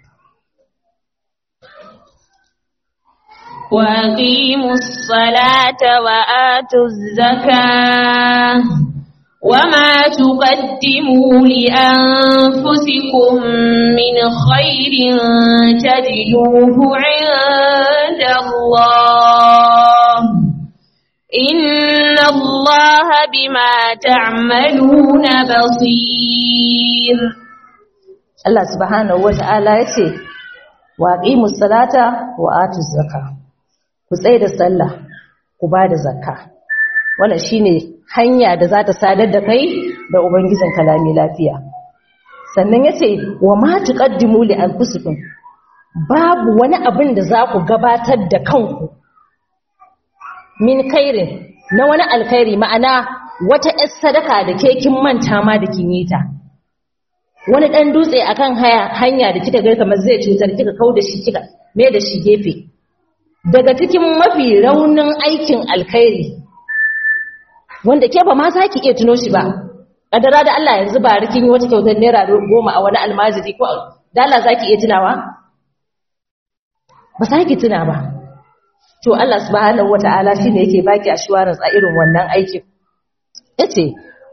وأقيموا الصلاة وآتوا الزكاة وما تقدموا لأنفسكم من خير تجدوه عند الله إن الله بما تعملون بصير Allah subhanahu wata'ala ya ce wa aqimus salata wa atuz zakah ku tsaye da sallah ku ba da zakka wannan shine hanya da za ta sadar da kai da ubangijin kalami lafiya sannan yace wa ma tuqaddimu li anfusikum babu wani abin da za ku gabatar da kanku min khairin na wani alkhairi ma'ana wata ƴar sadaka da ke kin manta ma da kin yi ta wani dan dutse akan hanya da kika ga kamar zai cutar kika kauda shi kika me da shi gefe daga cikin mafi raunin aikin alkhairi wanda ke ba ma za ki iya tuno shi ba kadara da Allah yanzu ba rikin yi wata kyautar naira goma a wani almajiri ko da Allah za ki iya tunawa ba za ki tuna ba to Allah subhanahu wata'ala shine yake baki assurance a irin wannan aikin yace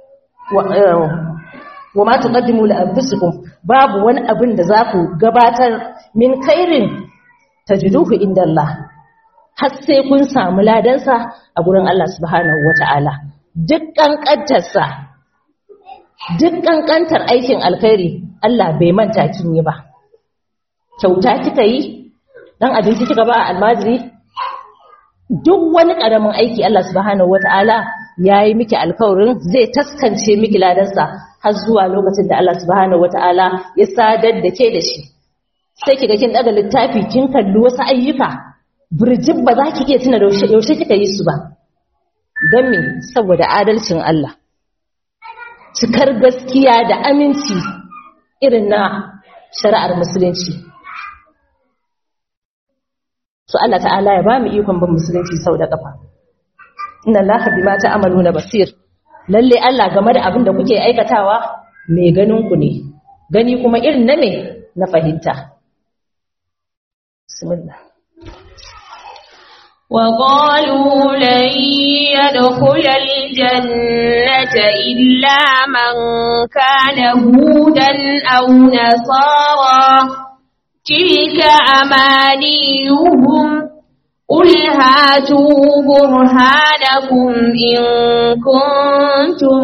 wa ma tuqaddimu li anfusikum babu wani abin da za ku gabatar min khairin tajiduhu inda Allah har sai kun samu ladansa a gurin Allah subhanahu wata'ala duk kankantarsa duk kankantar aikin alkhairi Allah bai manta kin yi ba kyauta kika yi dan abinci kika ba almajiri duk wani karamin aiki Allah subhanahu wata'ala yayi miki alkawarin zai taskance miki ladansa har zuwa lokacin da Allah subhanahu wata'ala ya sadar da ke da shi sai kiga kin daga littafi kin kalli wasu ayyuka burjin ba za ki iya tuna yaushe kika yi su ba don me saboda adalcin Allah cikar gaskiya da aminci irin na shari'ar musulunci so Allah ta'ala ya ba mu ikon bin musulunci sau da kafa inna Allah bima ta'maluna basir lalle Allah game da abin da kuke aikatawa mai ganin ku ne gani kuma irin na me na fahimta bismillah وقالوا لن يدخل الجنة إلا من كان هودا أو نصارى تلك أمانيهم قل هاتوا برهانكم إن كنتم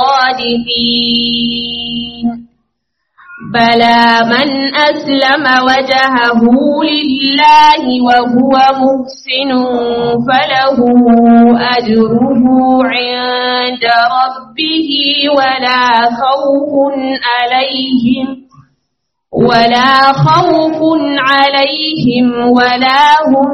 صادقين بلى من أسلم وجهه لله وهو محسن فله أجره عند ربه ولا خوف عليهم ولا خوف عليهم ولا هم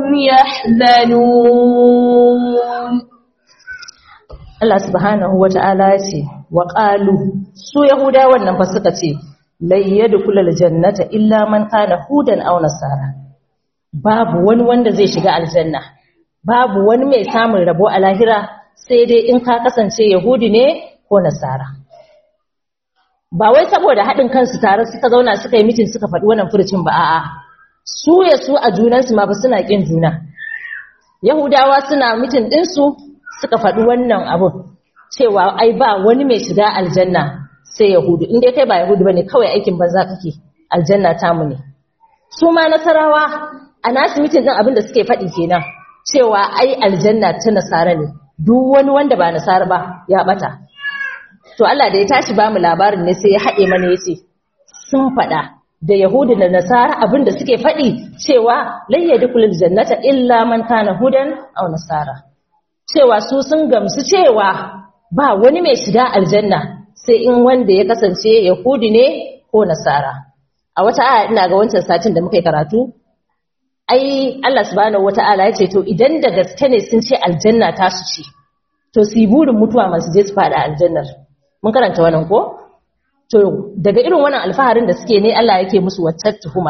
يحزنون Allah subhanahu wata'ala ya ce wa qalu su yahudawan nan fa suka ce lai yadkhulul jannata illa man kana hudan aw nasara babu wani wanda zai shiga aljanna babu wani mai samun rabo a lahira sai dai in ka kasance yahudi ne ko nasara ba wai saboda haɗin kansu tare suka zauna suka yi mitin suka faɗi wannan furucin ba a'a su ya su a junansu ma ba suna ƙin juna yahudawa suna mitin ɗinsu suka faɗi wannan abun cewa ai ba wani mai shiga aljanna sai yahudu in dai kai ba yahudu bane kawai aikin banza kake aljanna tamu ne su ma nasarawa a nasu mitin din abin da suke faɗi kenan cewa ai aljanna ta nasara ne duk wani wanda ba nasara ba ya bata to Allah da ya tashi ba mu labarin ne sai ya haɗe mana yace sun faɗa da yahudu da nasara abin da suke faɗi cewa lan yadkhulul jannata illa man kana hudan aw nasara cewa su sun gamsu cewa ba wani mai shiga aljanna sai in wanda ya kasance yahudi ne ko nasara a wata aya ina ga wancan satin da muka yi karatu ai Allah subhanahu wata'ala ya ce to idan da gaske ne sun ce aljanna ta su ce to su yi burin mutuwa masu je su fada aljannar mun karanta wannan ko to daga irin wannan alfaharin da suke ne Allah yake musu wacce tuhuma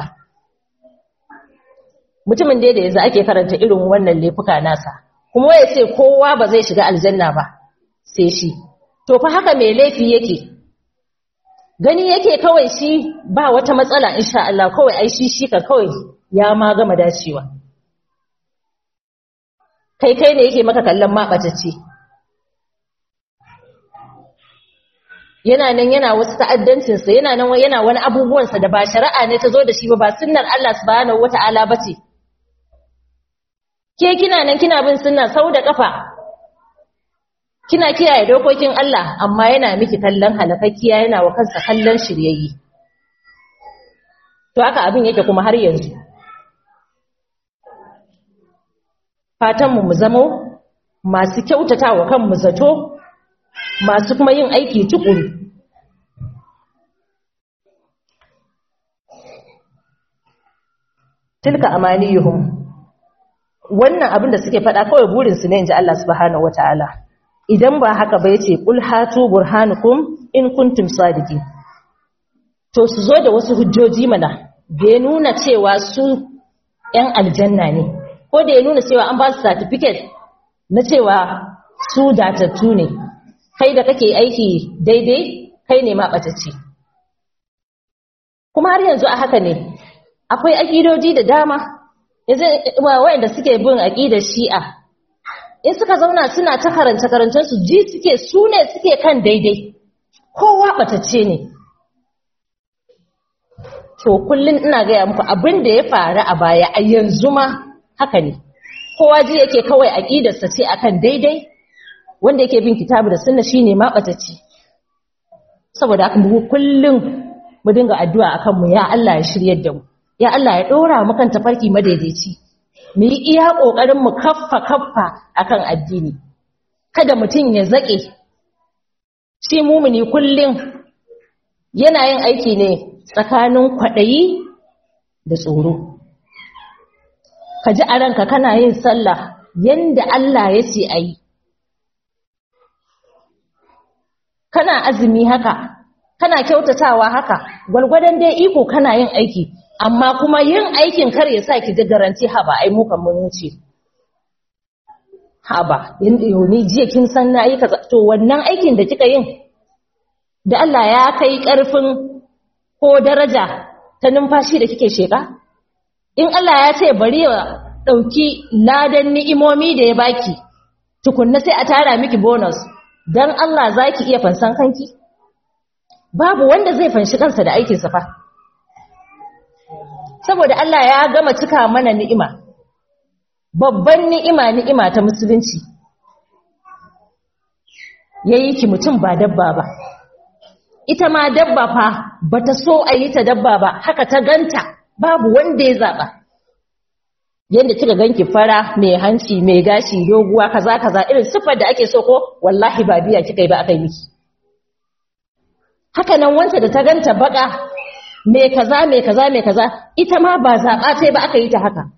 mutumin da yanzu ake karanta irin wannan laifuka nasa kuma ya ce kowa ba zai shiga aljanna ba sai shi to fa haka mai laifi yake gani yake kawai shi ba wata matsala insha Allah kawai ai shi shi ka kawai ya ma gama dacewa kai kai ne yake maka kallon maɓatacce yana nan yana wasu ta'addancinsa yana nan yana wani abubuwansa da ba shari'a ne ta zo da shi ba ba sunnar Allah subhanahu wata'ala ba ce ke kina nan kina bin sunna sau da kafa kina kiyaye dokokin Allah amma yana miki kallon halakakkiya yana wa kansa kallon shiryayye to haka abin yake kuma har yanzu fatanmu mu zamo masu kyautata wa kanmu zato masu kuma yin aiki tukuru tilka amaniyuhum wannan abin da suke faɗa kawai burinsu ne inji Allah subhanahu wataala idan ba haka ba yace qul hatu burhanukum in kuntum sadiqin to su zo da wasu hujjoji mana da ya nuna cewa su ‘yan aljanna ne ko da ya nuna cewa an ba su certificate na cewa su datattu ne kai da kake aiki daidai kai ne maɓatacce kuma har yanzu a haka ne akwai aƙidoji da dama wayanda suke bin aƙidar shi'a in suka zauna suna ta karance su ji suke su ne suke kan daidai kowa ɓatacce ne to kullum ina gaya muku abin da ya faru a baya a yanzu ma haka ne kowa ji yake kawai aƙidarsa ce akan daidai wanda yake bin kitabu da sunna shine ma ɓatacce saboda haka mu kullum mu dinga addu'a akan mu ya Allah ya shiryar da mu ya Allah ya ɗora mu kan tafarki madaidaici mu yi iya ƙoƙarin mu kaffa kaffa akan addini kada mutum ya zaƙe shi mumuni kullum yana yin aiki ne tsakanin kwaɗayi da tsoro ka ji a ranka kana yin sallah yanda Allah ya ce a yi kana azumi haka kana kyautatawa haka gwalgwadon dai iko kana yin aiki amma kuma yin aikin kar ya sa ki ji garanti haba ai mu kan mun wuce haba yanda yoni jiya kin san na yi kaza to wannan aikin da kika yin da Allah ya kai karfin ko daraja ta numfashi da kike sheka in Allah ya ce bari ya dauki ladan ni'imomi da ya baki tukunna sai a tara miki bonus dan Allah zaki iya fansan kanki babu wanda zai fanshi kansa da aikin sa fa saboda Allah ya gama cika mana ni'ima babban ni'ima ni'ima ta musulunci yayi ki mutum ba dabba ba ita ma dabba fa bata so a yi ta dabba ba haka ta ganta babu wanda ya zaba yanda kika ganki fara mai hanci mai gashi doguwa kaza kaza irin sifar da ake so ko wallahi ba biya kika yi ba akai miki haka nan wanda da ta ganta baka mai kaza mai kaza mai kaza ita ma ba zaba sai ba aka yi ta haka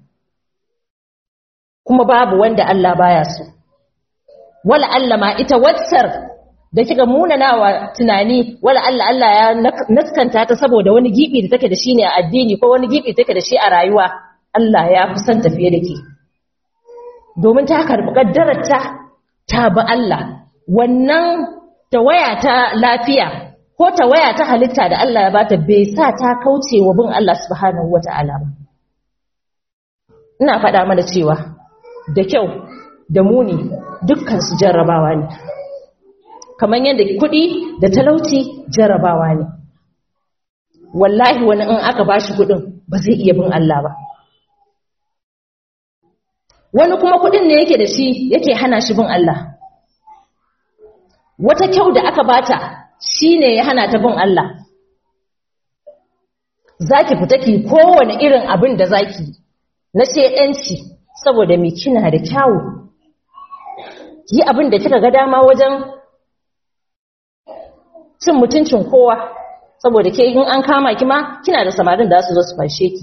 kuma babu wanda Allah baya so wala Allah ma ita watsar da kika munanawa tunani wala Allah Allah ya naskanta ta saboda wani gibi da take da shi ne a addini ko wani gibi take da shi a rayuwa Allah ya fi son tafiye da ke domin ta karɓi ƙaddararta ta bi Allah wannan tawaya ta lafiya ko tawaya ta halitta da Allah ya bata bai sa ta kauce wa bin Allah subhanahu wata'ala ba ina faɗa mana cewa da kyau da muni dukkan su jarrabawa ne kamar yadda kuɗi da talauci jarrabawa ne wallahi wani in aka bashi kuɗin ba zai iya bin Allah ba wani kuma kuɗin ne yake da shi yake hana shi bin Allah wata kyau da aka bata shine ya hana ta bin Allah zaki fita ki kowane irin abin da zaki na shedanci saboda me kina da kyawu yi abin da kika ga dama wajen cin mutuncin kowa saboda ke in an kama ki ma kina da samarin da su zo su fashe ki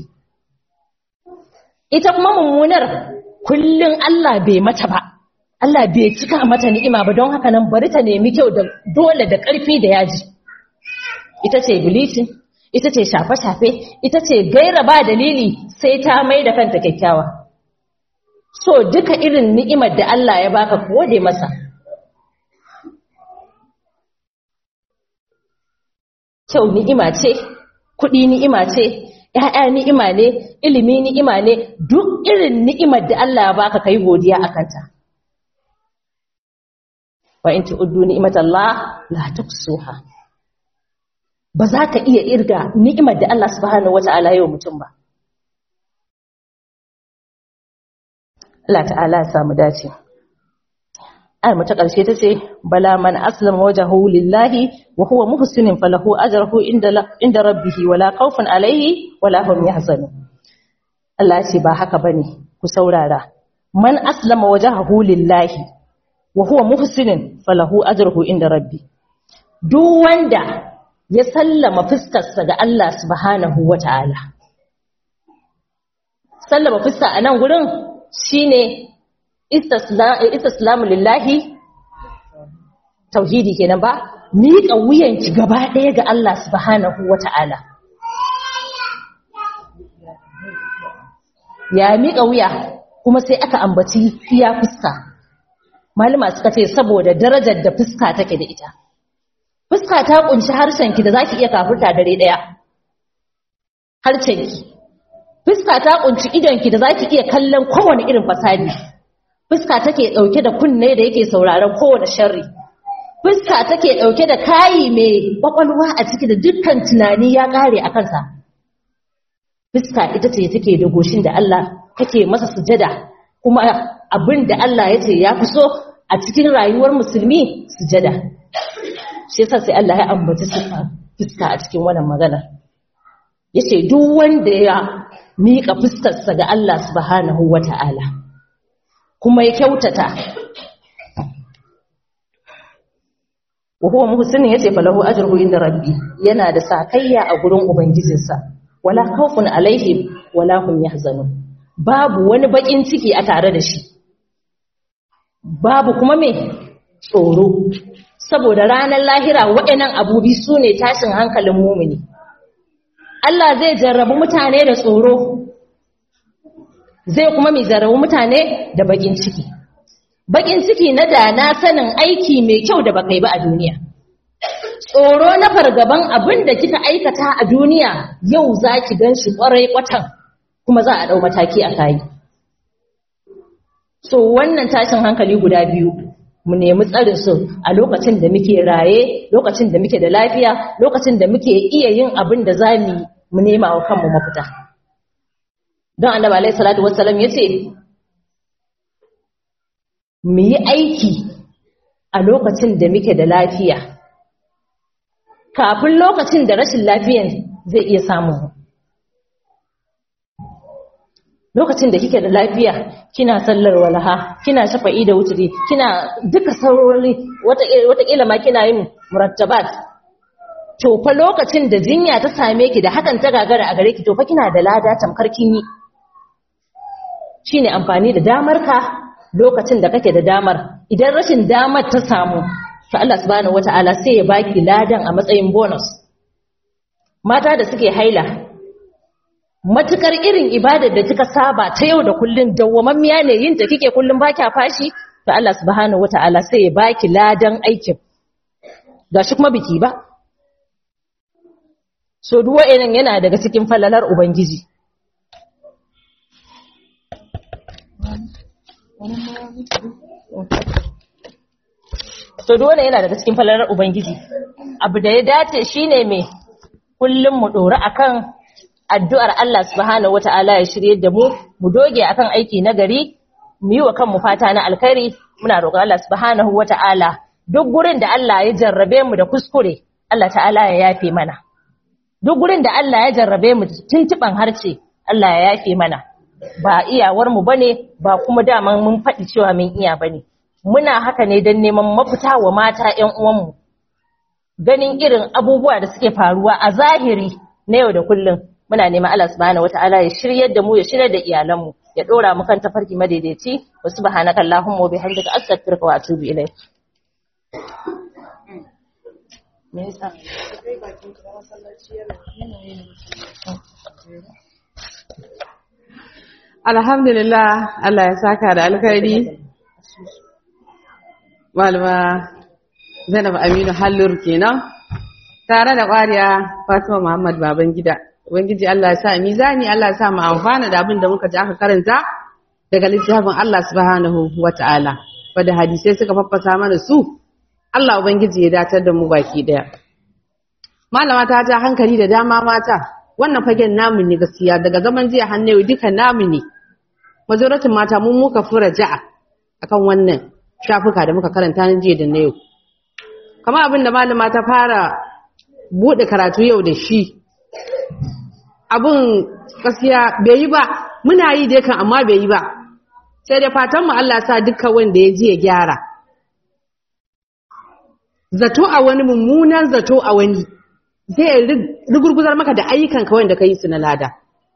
ita kuma mummunar kullun Allah bai mata ba Allah bai cika mata ni'ima ba don haka nan bari ta nemi kyau da dole da ƙarfi da yaji ita ce bleaching ita ce shafe-shafe ita ce gaira ba dalili sai ta mai da kanta kyakkyawa so duka irin ni'imar da Allah ya baka gode masa kyau ni'ima ce kuɗi ni'ima ce ‘ya'ya ni'ima ne ilimi ni'ima ne duk irin ni'imar da Allah ya baka kai godiya a kanta wa in tu'uddu ni'matallah la tuksuha ba za ka iya irga ni'imar da Allah subhanahu wata'ala yau mutum ba Allah ta'ala ya samu dace ayar ta ƙarshe ta ce bala man aslama wajhahu lillahi wa huwa muhsinin falahu ajruhu inda inda rabbih wala khawfun alayhi wala hum yahzanun Allah ce ba haka bane ku saurara man aslama wajhahu lillahi wa huwa muhsinin falahu ajruhu inda rabbi duk wanda ya sallama fuskarsa ga Allah subhanahu wata'ala sallama fuska a nan gurin shine istislamu lillahi tauhidi kenan ba miƙa wuyanki gaba ɗaya ga Allah subhanahu wata'ala ya miƙa wuya kuma sai aka ambaci iya fuska malama suka ce saboda darajar da fuska take da ita fuska ta kunshi harshenki da zaki iya kafurta dare daya harshenki fuska ta kunshi idonki da zaki iya kallon kowane irin fasadi fuska take dauke da kunne da yake sauraron kowane sharri fuska take dauke da kayi mai kwakwalwa a ciki da dukkan tunani ya kare a kansa fuska ita ce take da goshin da Allah kake masa sujada kuma abin da Allah ya ce ya fi so a cikin rayuwar musulmi sujada shi yasa sai Allah ya ambaci sifa fuska a cikin wannan magana yace duk wanda ya mika fuskarsa ga Allah subhanahu wata'ala kuma ya kyautata wa huwa muhsinin yace falahu ajruhu inda rabbi yana da sakayya a gurin ubangijinsa wala khawfun alaihim wala hum yahzanun babu wani bakin ciki a tare da shi babu kuma me tsoro saboda ranar lahira waɗannan abubi su ne tashin hankalin mumini Allah zai jarrabu mutane da tsoro zai kuma mai jarrabu mutane da bakin ciki bakin ciki na da na sanin aiki mai kyau da baka yi ba a duniya tsoro na fargaban abin da kika aikata a duniya yau za ki gan shi ƙwarai kwatan kuma za a ɗau mataki a kayi so wannan tashin hankali guda biyu mu nemi tsarin su a lokacin da muke raye lokacin da muke da lafiya lokacin da muke iya yin abin da za mu mu nema wa kanmu mafita don annabi alaihi salatu wassalam yace mu yi aiki a lokacin da muke da lafiya kafin lokacin da rashin lafiyan zai iya samu lokacin da kike da lafiya kina sallar walaha kina shafa'i da wuturi kina duka saurori wataƙila ma kina yin murattabat to fa lokacin da jinya ta same ki da hakan ta gagara a gare ki to fa kina da lada tamkar kin yi shine amfani da damar ka lokacin da kake da damar idan rashin damar ta samu to Allah subhanahu wataala sai ya baki ladan a matsayin bonus mata da suke haila matukar irin ibadar da kika saba ta yau da kullun dawwamammiya ne yin ta kike kullun baki fashi to Allah subhanahu wataala sai ya baki ladan aikin gashi kuma biki ba so duk wa'annan yana daga cikin falalar ubangiji to dole yana daga cikin falalar ubangiji abu da ya dace shine me kullum mu dora akan addu'ar Allah subhanahu wata'ala ya shirye da mu mu doge akan aiki na gari mu yi wa kanmu fata na alkhairi muna roƙon Allah subhanahu wata'ala duk gurin da Allah ya jarrabe mu da kuskure Allah ta'ala ya yafe mana duk gurin da Allah ya jarrabe mu tuntuban harce Allah ya yafe mana ba iyawar mu bane ba kuma daman mun faɗi cewa mun iya bane muna haka ne don neman mafita wa mata ƴan uwanmu ganin irin abubuwa da suke faruwa a zahiri na yau da kullum muna neman Allah subhanahu wataala ya shiryar da mu ya shiryar da iyalanmu ya dora mu kan tafarki madaidaici wa subhanaka allahumma wa bihamdika astaghfiruka wa atubu ilayk me yasa Alhamdulillah Allah ya saka da alkhairi. Malama Zainab Aminu Hallur kenan. Tare da ƙwariya Fatima Muhammad Babangida. Ubangiji Allah ya sa mizani Allah ya sa mu amfana da abin da muka ji aka karanta daga littafin Allah subhanahu wata'ala. Wadda hadisai suka faffasa mana su. Allah Ubangiji ya datar da mu baki daya. Malama ta ja hankali da dama mata. Wannan fagen namu ne gaskiya daga zaman jiya hannu duka namu ne. majoratin mata mun muka fura ja'a akan wannan shafuka da muka karanta na jiya da na yau kamar abin da malama ta fara bude karatu yau da shi abin gaskiya bai yi ba muna yi dai kan amma bai yi ba sai da fatan mu Allah sa dukkan wanda ya ji ya gyara zato a wani mummunan zato a wani zai rigurguzar maka da ayyukan ka wanda ka yi su na lada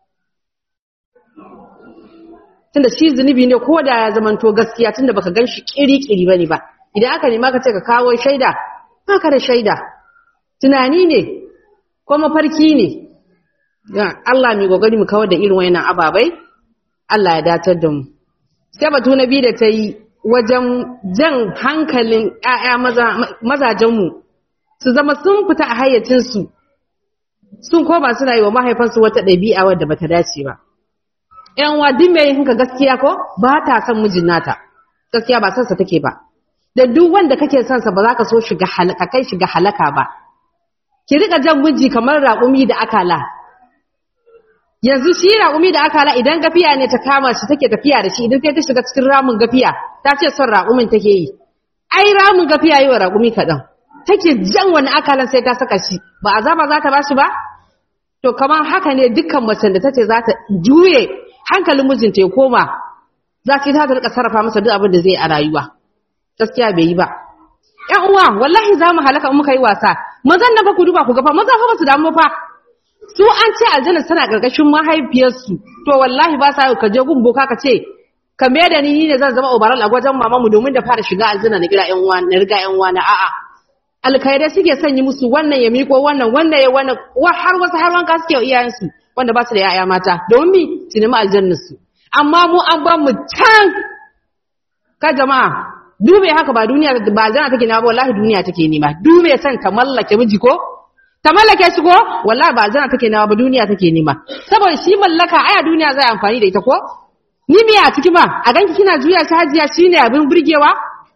tunda shi zunubi ne ko da ya zamanto gaskiya tunda baka gan shi kiri-kiri bane ba idan aka nema ka ce ka kawo shaida baka da shaida tunani ne ko mafarki ne Allah mai gogari mu kawar da irin wayannan ababai Allah ya datar da mu sai batu na biyu da ta yi wajen jan hankalin ƴaƴa mazajen mu su zama sun fita a hayyacin su sun koma suna yi wa mahaifansu wata ɗabi'a wadda bata dace ba yan wa duk mai hinka gaskiya ko ba ta son mijin nata gaskiya ba son sa take ba da duk wanda kake son sa ba za ka so shiga halaka kai shiga halaka ba ki rika jan miji kamar raƙumi da akala yanzu shi raƙumi da akala idan gafiya ne ta kama shi take tafiya da shi idan sai ta shiga cikin ramin gafiya ta ce son raƙumin take yi ai ramin gafiya yi wa raƙumi kaɗan take jan wani akalan sai ta saka shi ba azaba za ta ba shi ba to kamar haka ne dukkan macen da ta ce za ta juye hankalin mijinta ya koma za ki ta rika sarrafa masa duk abin da zai a rayuwa gaskiya bai yi ba ƴan uwa wallahi za mu halaka in muka yi wasa mazan na fa ku duba ku ga fa maza fa ba su damu fa su an ce aljanna tana karkashin mahaifiyarsu to wallahi ba sa ka je gun boka ka ce ka me da ni ne zan zama obaral a wajen mamamu domin da fara shiga aljanna na gira ƴan uwa na riga ƴan uwa na a'a alkhairai suke sanyi musu wannan ya miko wannan wannan ya wannan har wasu har wanka suke wa iyayensu wanda ba su da yaya mata domin mi su nemi aljannarsu amma mu an ba mu can ka jama'a dube haka ba duniya ba aljanna take nema ba wallahi duniya take nema dube san ta mallake miji ko ta mallake shi ko wallahi ba aljanna take nema ba duniya take nema saboda shi mallaka aya duniya zai amfani da ita ko ni me a ciki ba a ganki kina juya shi hajiya shine abin burgewa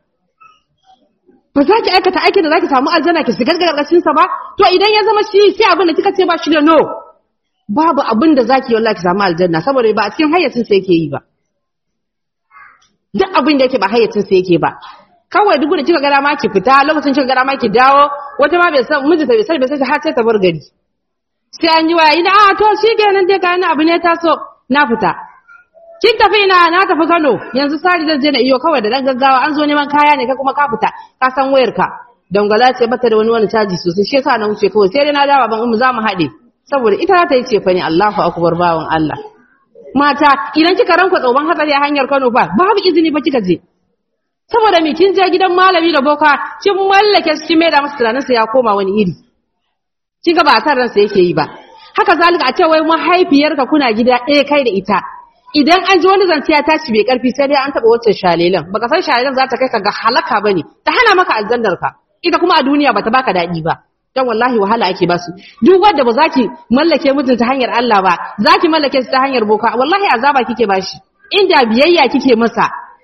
ba za ki aikata aikin da za ki samu aljanna ki shigar gargashin sa ba to idan ya zama shi sai abin da kika ce ba shi da no babu abin da zaki yi wallahi ki samu aljanna saboda ba a cikin hayyacin sa yake yi ba duk abin da yake ba hayyacin sa yake ba kawai duk da kika ga dama ki fita lokacin kika ga dama ki dawo wata ma bai san mijinta bai san bai san har sai ta bar gari sai an yi waya ina a to shikenan dai kayan abu ne taso na fita kin tafi ina na tafi Kano yanzu sari zan je na iyo kawai da dan gaggawa an zo neman kaya ne ka kuma ka fita ka san wayar ka dangala ce bata da wani wani caji sosai shi yasa na wuce kawai sai dai na dawo ban umu za mu haɗe saboda ita za ta yi cefa ne Allahu akbar bawan Allah mata idan kika ranka tsoban hatsari a hanyar Kano fa babu izini ba kika je saboda me kin je gidan malami da boka kin mallake shi kin maida masa tunaninsa ya koma wani iri kin ga ba san ransa yake yi ba haka zalika a ce wai mahaifiyarka kuna gida ɗaya kai da ita idan an ji wani zance ya tashi bai karfi sai dai an taɓa wancan shalelan baka san shalelan za ta kai ka ga halaka bane ta hana maka aljannar ka ita kuma a duniya bata baka daɗi ba dan wallahi wahala ake basu duk wanda ba za ki mallake mutum ta hanyar Allah ba za ki mallake shi ta hanyar boka wallahi azaba kike bashi inda biyayya kike masa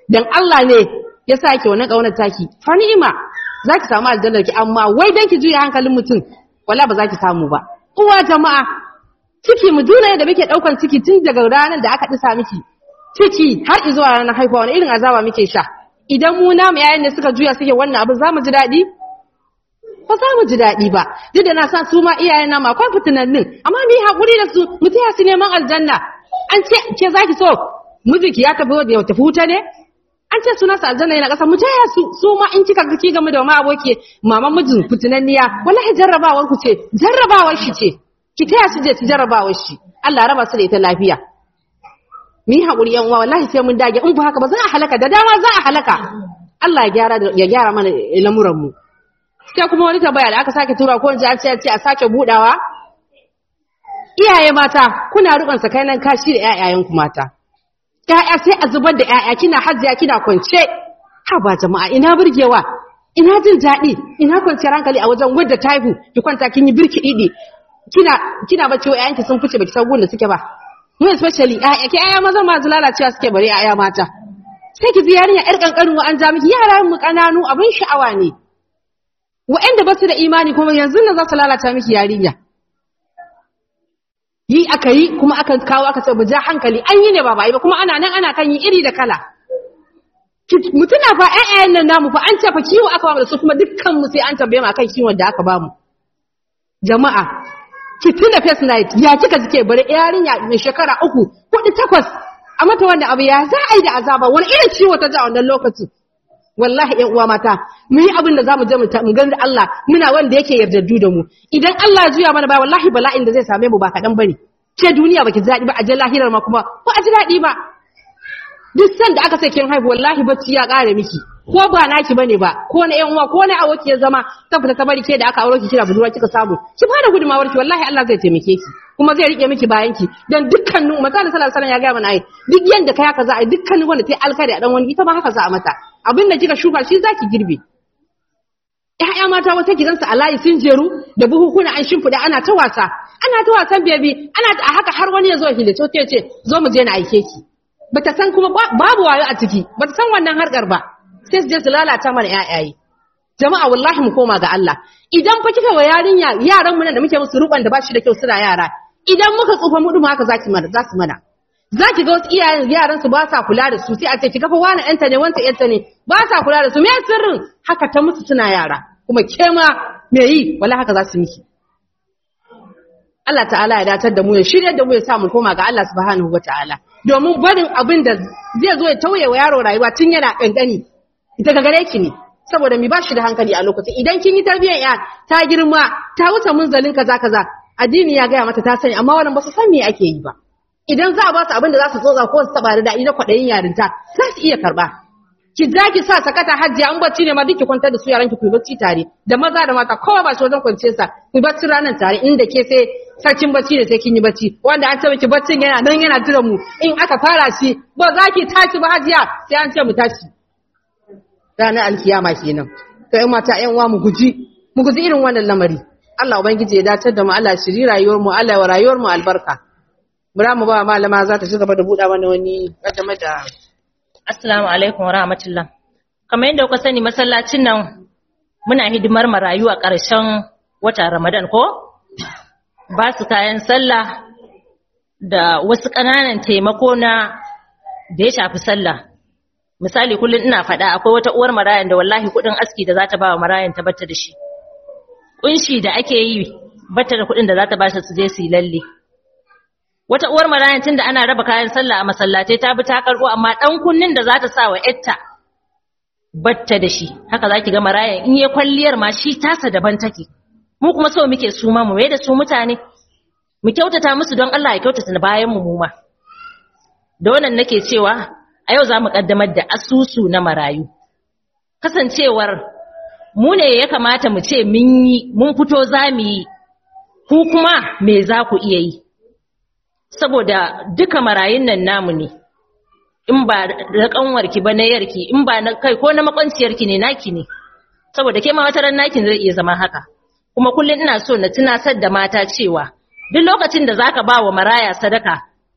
dan Allah ne ya sa ki wannan kaunar taki fa ni'ima zaki samu aljannar ki amma wai dan ki juya hankalin mutum wala ba za ki samu ba uwa jama'a ciki mu duna da muke daukan ciki tun daga ranar da aka disa miki ciki har zuwa ranar haihuwa wani irin azaba muke sha idan mu namu yayin da suka juya suke wannan abin za mu ji daɗi ba za mu ji daɗi ba duk da na san su ma iyayen namu akwai fitinannin amma mu yi haƙuri da su mu taya su neman aljanna an ce ke za ki so mijinki ya tafi ya tafi wuta ne an ce sunansa aljanna yana ƙasa mu taya su su ma in kika ga ki game da ma aboki maman mijin fitinanniya wallahi jarrabawar ku ce jarrabawar shi ce ki taya su je ci jarrabawar shi Allah raba su da ita lafiya mu yi haƙuri yan uwa wallahi sai mun dage in ba haka ba za a halaka da dama za a halaka Allah ya gyara ya gyara mana lamuran mu sai kuma wani tambaya da aka sake tura ko ji a ce a sake budawa iyaye mata kuna rubon sakainan kashi da ƴaƴayen ku mata ƴaƴa sai a zubar da ƴaƴa kina hajjiya kina kwance ha ba jama'a ina burgewa ina jin daɗi ina kwanciyar hankali a wajen wadda ta haihu ki kwanta kin yi birki didi kina kina bacci wa ƴaƴanki sun fice baki san gun da suke ba mu especially ƴaƴa ke ƴaƴa maza ma lalacewa suke bare ƴaƴa mata sai ki ji yarinya ƴar kankanin wa an ja miki yara mu kananu abin sha'awa ne wa'anda ba su da imani kuma yanzu nan za su lalata miki yarinya yi aka yi kuma aka kawo aka ce ja hankali an yi ne ba ba yi ba kuma ana nan ana kan yi iri da kala mutuna fa ƴaƴayen nan namu fa an ce fa kiwo aka bamu da su kuma dukkan mu sai an tambaye mu akan kiwon da aka bamu jama'a ki tuna face night ya kika jike bare yarinya mai shekara uku kuɗi takwas a mata wannan abu ya za a yi da azaba wani irin ciwo ta ji a wannan lokacin wallahi ƴan uwa mata mu yi abin da zamu je mu gani Allah muna wanda yake yardaddu da mu idan Allah ya juya mana ba wallahi bala'in da zai same mu ba kaɗan bane ke duniya baki ji daɗi ba a je lahirar ma kuma ba a ji daɗi ba duk san da aka ce kin haihu wallahi bacci ya ƙare miki ko ba naki bane ba ko na ƴan uwa ko na awoki ya zama ta fita ta bari ke da aka auro ki kira budurwa kika samu ki fara gudumawar ki wallahi Allah zai taimake ki kuma zai rike miki bayan ki dan dukkanin misali sallallahu alaihi wasallam ya ga mana ai duk yanda kai haka za a yi dukkanin wanda ta alkari a dan wani ita ma haka za a mata abin da kika shuka shi zaki girbe ƴaƴa mata wata gidansu a layi sun jeru da buhukuna an shimfiɗa ana ta wasa ana ta wasan bebi ana a haka har wani ya zo hilato ta ce zo mu je na aike ki bata san kuma babu wayo a ciki bata san wannan harkar ba sai su je su lalata mana ƴaƴaye jama'a wallahi mu koma ga Allah idan fa kika wa yarinya yaran mu nan da muke musu ruban da bashi da kyau suna yara idan muka tsufa mu duma haka zaki mana za su mana zaki ga wasu iyayen yaran su ba sa kula da su sai a ce kika fa wani ɗanta ne wanta ƴanta ne ba sa kula da su me sirrin haka ta musu suna yara kuma ke ma me yi wala haka za su miki Allah ta'ala ya datar da mu ya shirya da mu ya sa mu koma ga Allah subhanahu wataala domin barin abin da zai zo ya tauye wa yaro rayuwa tun yana kankani ita ga gare ki ne saboda mi bashi da hankali a lokacin idan kin yi tarbiyyar ya ta girma ta wuce munzalin kaza kaza addini ya gaya mata ta sani amma wannan ba su san me ake yi ba idan za a ba su abin da za su tsotsa ko su taba da daɗi na kwaɗayin yarinta za su iya karɓa ki za ki sa sakata hajji an bacci ne ma duk ki kwantar da su yaran ki ku bacci tare da maza da mata kowa ba shi wajen kwance sa ku bacci ranar tare inda ke sai sarkin bacci ne sai kin yi bacci wanda an ce miki baccin yana nan yana jira mu in aka fara shi ba za ki tashi ba hajiya sai an ce mu tashi ranar alkiyama kenan to ƴan mata ƴan uwa mu guji mu guji irin wannan lamari Allah ubangiji ya datar da mu Allah shiri rayuwar mu Allah wa rayuwar mu albarka Bura mu ba malama za ta ci gaba da buɗa mana wani game da Assalamu alaikum wa rahmatullah. Kamar yadda kuka sani masallacin nan muna hidimar marayu a ƙarshen wata Ramadan ko? Ba su kayan sallah da wasu ƙananan taimako na da ya shafi sallah. Misali kullum ina faɗa akwai wata uwar marayan da wallahi kuɗin aski da za ta ba wa marayan ta batta da shi. Ƙunshi da ake yi batta da kuɗin da za ta ba su je su yi lalle. wata uwar marayan tunda ana raba kayan sallah a masallatai ta bi ta karbo amma dan kunnin da za ta sa wa yatta batta da shi haka zaki ga marayan in yayi kwalliyar ma shi tasa daban take mu kuma so muke su ma mu mai da su mutane mu kyautata musu don Allah ya kyautata bayan mu mu ma da wannan nake cewa a yau zamu kaddamar da asusu na marayu kasancewar mu ne ya kamata mu ce mun yi mun fito zamu yi ku kuma me za ku iya yi saboda duka marayun nan namu ne in ba da kanwarki ba na yarki in ba na kai ko na makwanciyarki ne naki ne saboda ke ma wata ran nakin zai iya zama haka kuma kullun ina so na tunasar da mata cewa duk lokacin da zaka ba wa maraya sadaka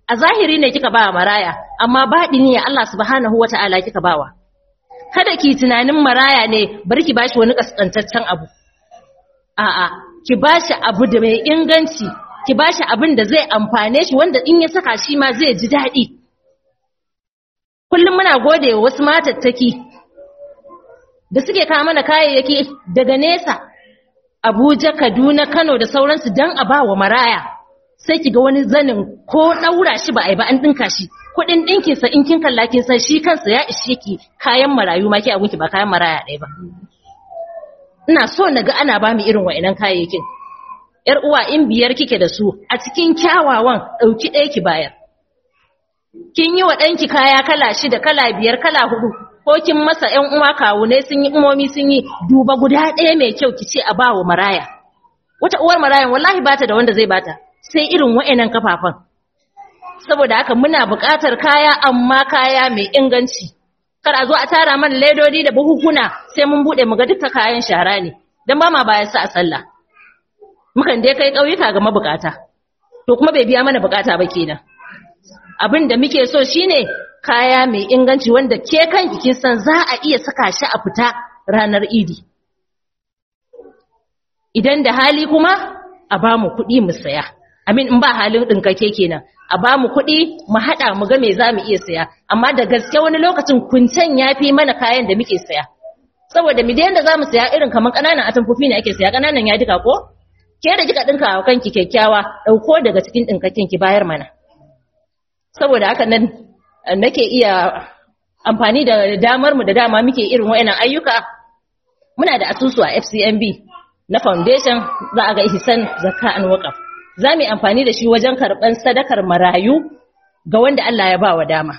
a zahiri ne kika ba maraya amma baɗini ya Allah subhanahu wata'ala kika bawa kada ki tunanin maraya ne bari ki bashi wani kaskantaccen abu a'a ki bashi abu da mai inganci ki bashi abin da zai amfane shi wanda in ya saka shi ma zai ji daɗi kullum muna gode wa wasu matattaki da suke kawo mana kayayyaki daga nesa Abuja, Kaduna, Kano da sauransu don a ba wa maraya sai ki ga wani zanin ko ɗaura shi ba a yi ba an ɗinka shi kuɗin ɗinkinsa in kin kalla kin san shi kansa ya ishe ki kayan marayu ma ki abunki ba kayan maraya ɗaya ba ina so na ga ana ba mu irin wa'inan kayayyakin ‘yar uwa in biyar kike da su a cikin kyawawan ɗauki ɗaya ki bayar. Kin yi wa ɗanki kaya kala shida, kala biyar, kala hudu, ko kin masa ‘yan uwa kawunai sun yi umomi sun yi duba guda ɗaya mai kyau ki ce a ba wa maraya. Wata uwar marayan wallahi bata da wanda zai bata, sai irin wa'inan kafafan. Saboda haka muna buƙatar kaya amma kaya mai inganci. Kar a zo a tara mana ledodi da buhukuna sai mun buɗe mu ga duka kayan shara ne, don ba ma bayan sa a sallah. mukan dai kai ƙauyuka ga mabukata to kuma bai biya mana bukata ba kenan abin da muke so shine kaya mai inganci wanda ke kanki kin san za a iya saka shi a fita ranar idi idan da hali kuma a ba mu kuɗi mu saya amin in ba halin ɗinkake kenan a ba mu kuɗi mu haɗa mu ga me za mu iya saya amma da gaske wani lokacin kuncen ya fi mana kayan da muke saya saboda mu da za mu saya irin kamar ƙananan atamfofi ne ake saya ƙananan ya duka ko ke da kika dinka wa kanki kyakkyawa dauko daga cikin dinkakin ki bayar mana saboda haka nan nake iya amfani da damar mu da dama muke irin wayannan ayyuka muna da asusu a FCMB na foundation za a ga ihsan zakka an waqaf za mu yi amfani da shi wajen karban sadakar marayu ga wanda Allah ya ba wa dama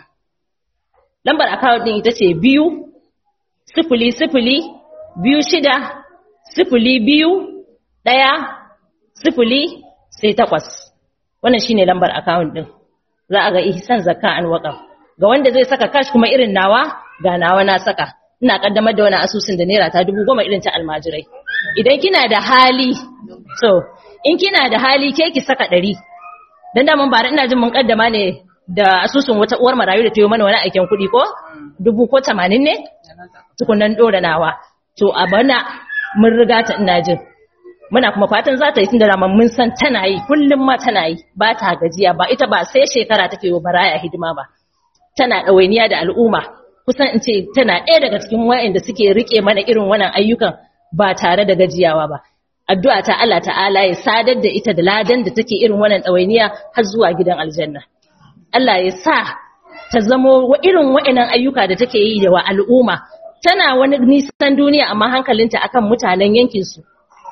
lambar account din ita ce biyu sifili sifili biyu shida sifili biyu ɗaya sifili sai takwas wannan shine lambar account din za a ga ihsan zakka an waqaf ga wanda zai saka cash kuma irin nawa ga nawa na saka ina kaddamar da wani asusun da naira ta dubu goma irin ta almajirai idan kina da hali so in kina da hali ke ki saka ɗari dan da mun bara ina jin mun kaddama ne da asusun wata uwar marayu da ta yi mana wani aikin kuɗi ko dubu ko tamanin ne tukunan ɗora nawa to a bana mun riga ta ina jin muna kuma fatan za ta yi tunda raman mun san tana yi kullum ma tana yi ba ta gajiya ba ita ba sai shekara take wa baraya hidima ba tana ɗawainiya da al'umma kusan in ce tana ɗaya daga cikin wa'anda suke rike mana irin wannan ayyukan ba tare da gajiyawa ba addu'a ta Allah ta'ala ya sadar da ita da ladan da take irin wannan ɗawainiya har zuwa gidan aljanna Allah ya sa ta zamo irin wa'annan ayyuka da take yi da wa al'umma tana wani nisan duniya amma hankalinta akan mutanen yankin su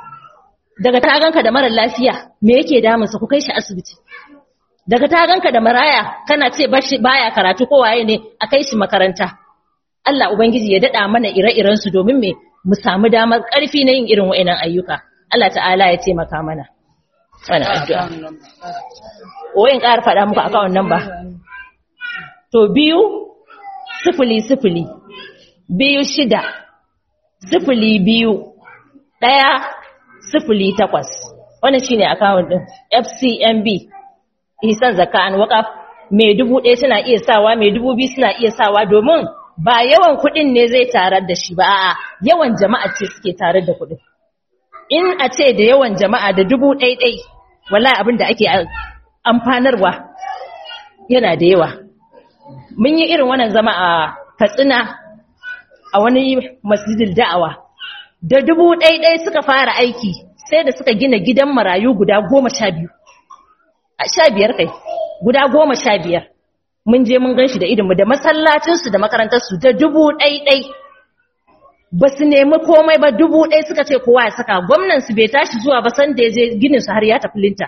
daga ta ganka da marar lafiya me yake damunsa ku kai shi asibiti daga ta ganka da maraya kana ce baya karatu ko waye ne a kai shi makaranta Allah ubangiji ya dada mana ire-iren su domin me mu samu damar karfi na yin irin wa'annan ayyuka Allah ta'ala ya taimaka mana wannan addu'a oyin ƙara faɗa muku akawun nan ba to biyu sifili sifili biyu shida sifili biyu ɗaya sifili takwas wannan shine account din FCMB Ihsan Zakka an Waqaf mai dubu ɗaya suna iya sawa mai dubu biyu suna iya sawa domin ba yawan kuɗin ne zai tarar da shi ba a'a yawan jama'a ce suke tare da kuɗin in a ce da yawan jama'a da dubu ɗai ɗai wallahi abin da ake amfanarwa yana da yawa mun yi irin wannan zama a Katsina a wani masjidil da'awa da dubu ɗai suka fara aiki sai da suka gina gidan marayu guda goma sha biyu a sha biyar kai guda goma sha biyar mun je mun gan shi da idinmu da masallacinsu da makarantarsu da dubu ɗai ba su nemi komai ba dubu ɗai suka ce kowa ya saka gwamnansu bai tashi zuwa ba san da ya je gininsu har ya tafi linta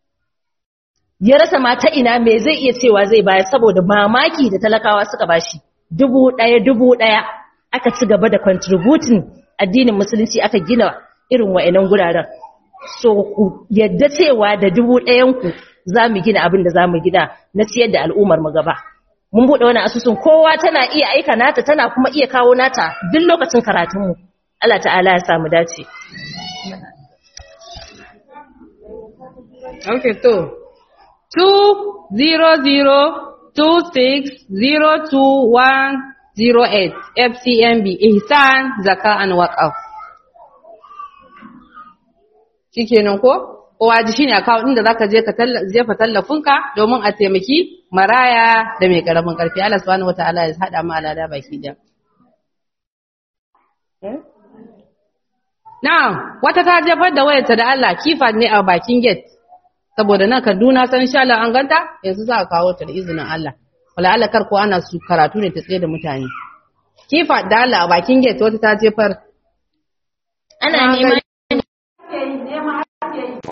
ya rasa ma ta ina me zai iya cewa zai bayar saboda mamaki da talakawa suka bashi dubu ɗaya dubu ɗaya aka ci gaba da contributing addinin musulunci aka gina irin wa'annan guraren so ku yadda cewa da dubu ɗayanku za mu gina abin da za mu gina na ciyar da al'ummar mu gaba mun buɗe wani asusun kowa tana iya aika nata tana kuma iya kawo nata duk lokacin karatunmu Allah ta'ala ya samu dace Okay, to, 20026022108 FCMB Ihsan Zaka and Waqaf shikenan ko kowa ji shine account din da zaka je ka jefa tallafinka domin a taimaki maraya da mai karamin karfi Allah subhanahu wataala ya hada mu alada baki da Na'am wata ta jefar da wayarta da Allah kifa ne a bakin gate saboda nan Kaduna san insha Allah an ganta yanzu za a kawo ta da izinin Allah wala Allah kar ko ana su karatu ne ta tsaye da mutane kifa da Allah a bakin gate wata ta jefar ana neman